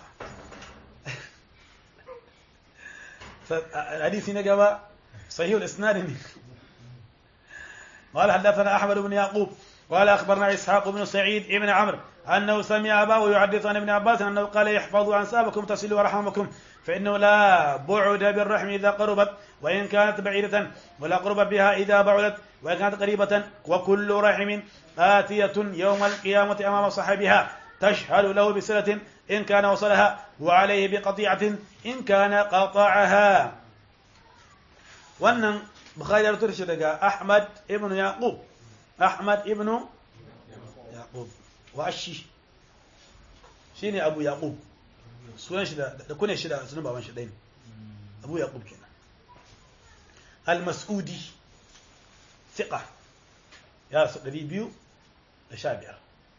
hadisi na gaba sahih al-isnad ne قال حدثنا احمد بن يعقوب قال أخبرنا إسحاق بن سعيد بن عمرو أنه سمع أباه يحدث عن ابن عباس أنه قال احفظوا أنسابكم تصلوا أرحامكم فإنه لا بعد بالرحم إذا قربت وإن كانت بعيدة ولا قرب بها إذا بعدت وإن كانت قريبة وكل رحم آتية يوم القيامة أمام صاحبها تشهد له بصلة إن كان وصلها وعليه بقطيعة إن كان قطعها wannan bukhari ya rubuta shi daga ahmad ibn yaqub ahmad ibn yaqub wa ashi shine abu yaqub sunan shi da da kune shi da sunan baban shi ɗaya ne abu yaqub kenan al-mas'udi thiqa ya su 215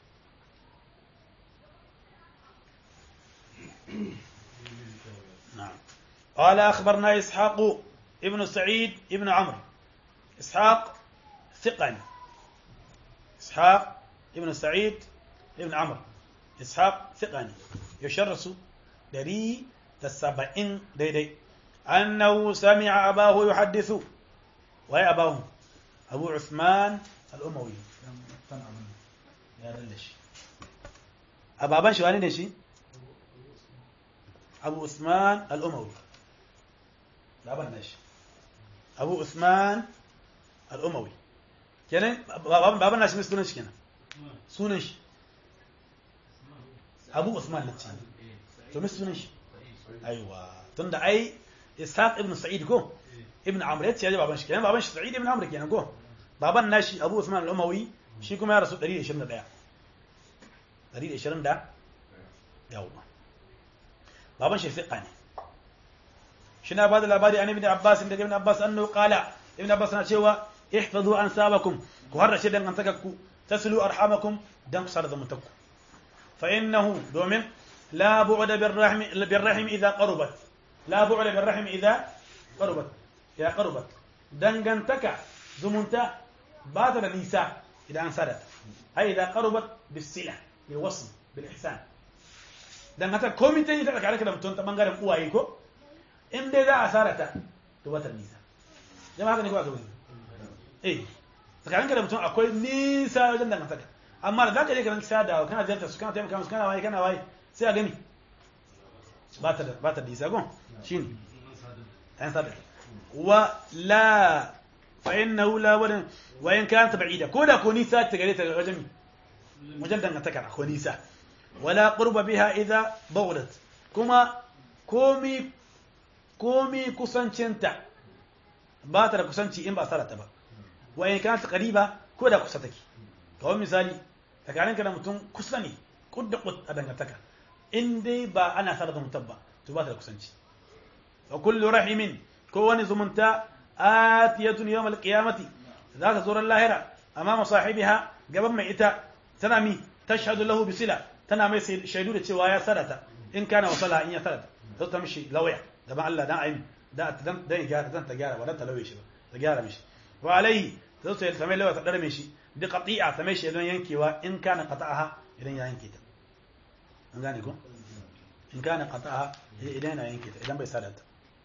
نعم قال أخبرنا إسحاق ابن سعيد ابن عمرو إسحاق ثقة إسحاق ابن سعيد ابن عمرو إسحاق ثقة يشرس دري تسبعين ديدي أنه سمع أباه يحدث وهي أباه أبو عثمان الأموي يا دلش أبابان شو أنا شي أبو عثمان الأموي لا بنش أبو عثمان الأموي kenan baban nashi mai sunan shi kenan sunan shi abu usman lati to mai sunan shi aiwa tunda ai ishaq ibn sa'id ko ibn amr yace yaji baban shi kenan baban shi sa'id ibn amr kenan ko baban nashi abu usman al-umawi shi kuma ya rasu 121 120 da yawa baban shi fiqa ne shi na bada labari an ibn abbas daga ibn abbas annahu qala ibn abbas na cewa ihfazu ansabakum ku harrace dangantakarku taslu arhamakum dan kusar zamantakku fa innahu domin la bu'da birrahim birrahim idha qarubat la bu'da birrahim idha qarubat ya qarubat dangantaka zumunta ba ta da nisa idan an sadata ai idha qarubat bisila bil wasl bil ihsan dangantaka komai ta yi ta tsakaninka da mutum ta bangaren uwaye ko in dai za a sarata to ba ta nisa jama'a haka ne ko a gaba eh tsakaninka da mutum akwai nisa wajen dangantaka amma da zaka je ka ranki sada kana ziyartar su kana taimaka musu kana waye kana waye sai a gani ba ta da ba ta da nisa gon shine an sada wa la fa innahu la wadan wa in kanat ba'ida ko da ko nisa ta gare ta wajen wajen dangantaka ko nisa wala qurba biha idha bawdat kuma komi komi kusancinta ba ta da kusanci in ba sarata ba wa in kanat qariba ko da kusa take kawai misali tsakaninka da mutum kusa ne kudda kud a dangantaka in dai ba ana sarata mutum ba to ba ta da kusanci wa kullu rahimin ko wani zumunta atiyatun yawm alqiyamati za ta zo ran lahira amama sahibiha gaban mai ita tana mi tashhadu lahu bisila tana mai shaidu da cewa ya sarata in kana wasala in ya sarata to ta mishi lawaya gaban Allah dan ayi da dan dan gyara dan ta gyara ba dan ta lauye shi ba ta gyara mishi wa alaihi to sai ta mai lawaya ta dare mishi bi qati'a ta mai shaidun yankewa in kana qata'aha idan ya yanke ta an gane ko in kana qata'aha idan ya yanke ta idan bai sadata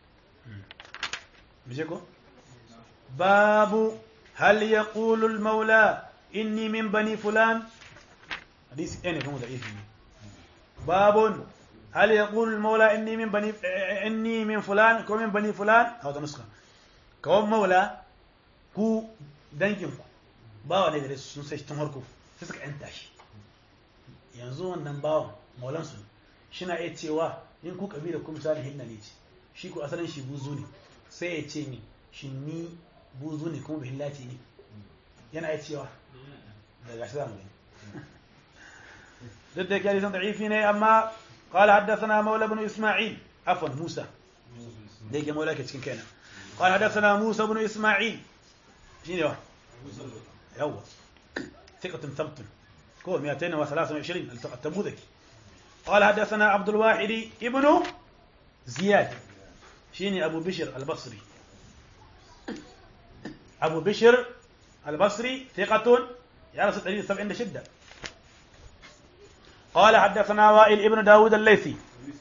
mije ko babu hal yaqulu al maula inni min bani fulan hadisi ne kuma da izini babun هل يقول المولى إني من بني إني من فلان كو من بني فلان هذا نسخة كو مولى كو دنجن ku bawa ne da sun sai tun harko sai suka yanta shi yanzu wannan bawan maulan su shina iya cewa in ku kabila ku misali hinna ne ce shi ku asalin shi buzu ne sai ya ce ni shi ni buzu ne kuma bihillaci ne yana iya cewa daga shi zamu gani duk da yake san da'ifi ne amma قال حدثنا مولى بن إسماعيل عفوا موسى ديك مولى كتكن كينا قال حدثنا موسى بن إسماعيل شنو يوا ثقة ثبت كو 223 التبوذكي قال حدثنا عبد الواحد ابن زياد شيني أبو بشر البصري أبو بشر البصري ثقة يا رسول الله سبعين شدة قال حدثنا وائل ابن داود الليثي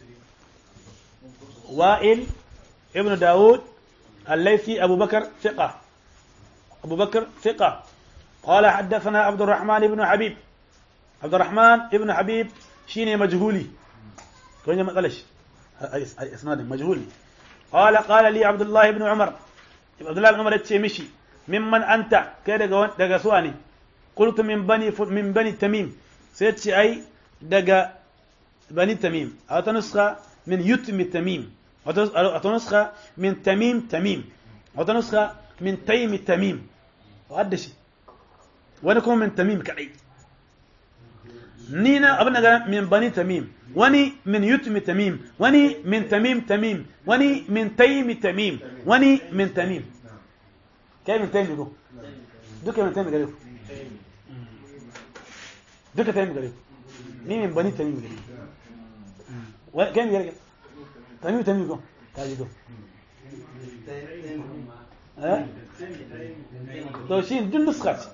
وائل ابن داود الليثي أبو بكر ثقة أبو بكر ثقة قال حدثنا عبد الرحمن بن حبيب عبد الرحمن ابن حبيب شيني مجهولي كوني ما قالش اسناد مجهولي قال قال لي عبد الله بن عمر عبد الله بن عمر يتشي مشي ممن انت كده دغا سواني قلت من بني من بني تميم سيتشي اي دغا بني تميم او نسخه من يتم تميم او نسخه من تميم تميم او نسخه من تيم تميم وقد شي wani kuma min tamim kadai ni na abin da min bani tamim wani min yutmi tamim wani min tamim tamim wani min taimi tamim wani min tamim kai min taimi ko duka min taimi gare ku duka taimi gare ku ni min bani tamim gare ku kai min gare tamim tamim ko ka ji ko eh to shi duk nuska ce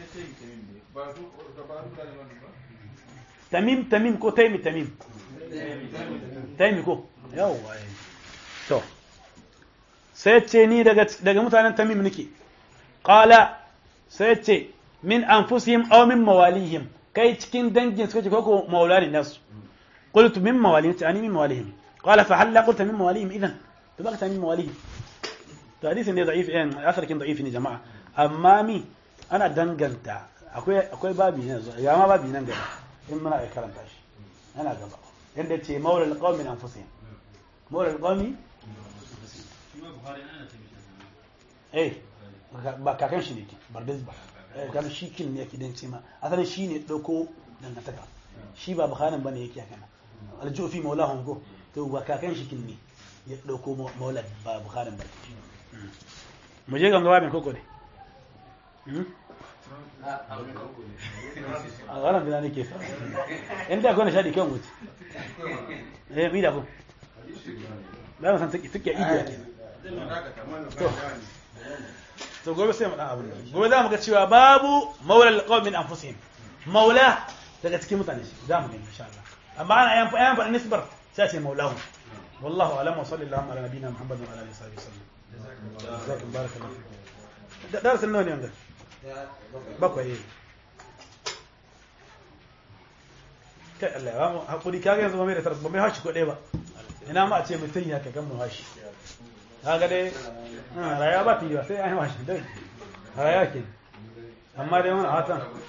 tamim tamim ko taimi tamim taimi ko yawwa to sai ce ni daga daga mutanen tamim nake qala sai ce min anfusihim aw min mawalihim kai cikin dangin suka ce ko ko maulani nasu qultu min mawalihim ta ani min mawalihim qala fa halla qulta min mawalihim idan to baka min mawalihim to hadisin ne da'if eh asarkin da'if ne jama'a amma mi ana danganta akwai akwai babi ne ya ma babi nan gaba in muna iya karanta shi yana gaba yadda ce maula alqawmi min anfusihim maula alqawmi eh ba kakan shi ne ke bardis ba eh kan shi kin ne yake dan ce ma asalin shi ne dauko dangantaka shi ba bukharin bane yake haka aljufi maulahum go to ba kakan shi kin ne ya dauko maula ba bukharin ba mu je ganga babin koko ne a wannan bina nake sa inda akwai na shaɗi kan wuce eh mi da ku ba mu san take take idiya ke to to gobe sai mu dan abin gobe za mu ga cewa babu maula alqawm min anfusihim maula daga cikin mutane shi za mu gani insha Allah amma ana ayan ayan faɗin nisbar sai ce maulahu wallahu alam wa sallallahu ala nabiyina muhammadin wa ala alihi wa sallam jazakum barakallahu fikum darasin nawa ne yanzu bakwai kai Allah ya mu hakuri kaga yanzu ba mai da tarbi ba mai hashi ko ɗaya ba ina ma a ce mutum ya kagan mu hashi kaga dai rayuwa ba ta yi ba sai an yi hashi dai rayuwa ke amma dai wani hatan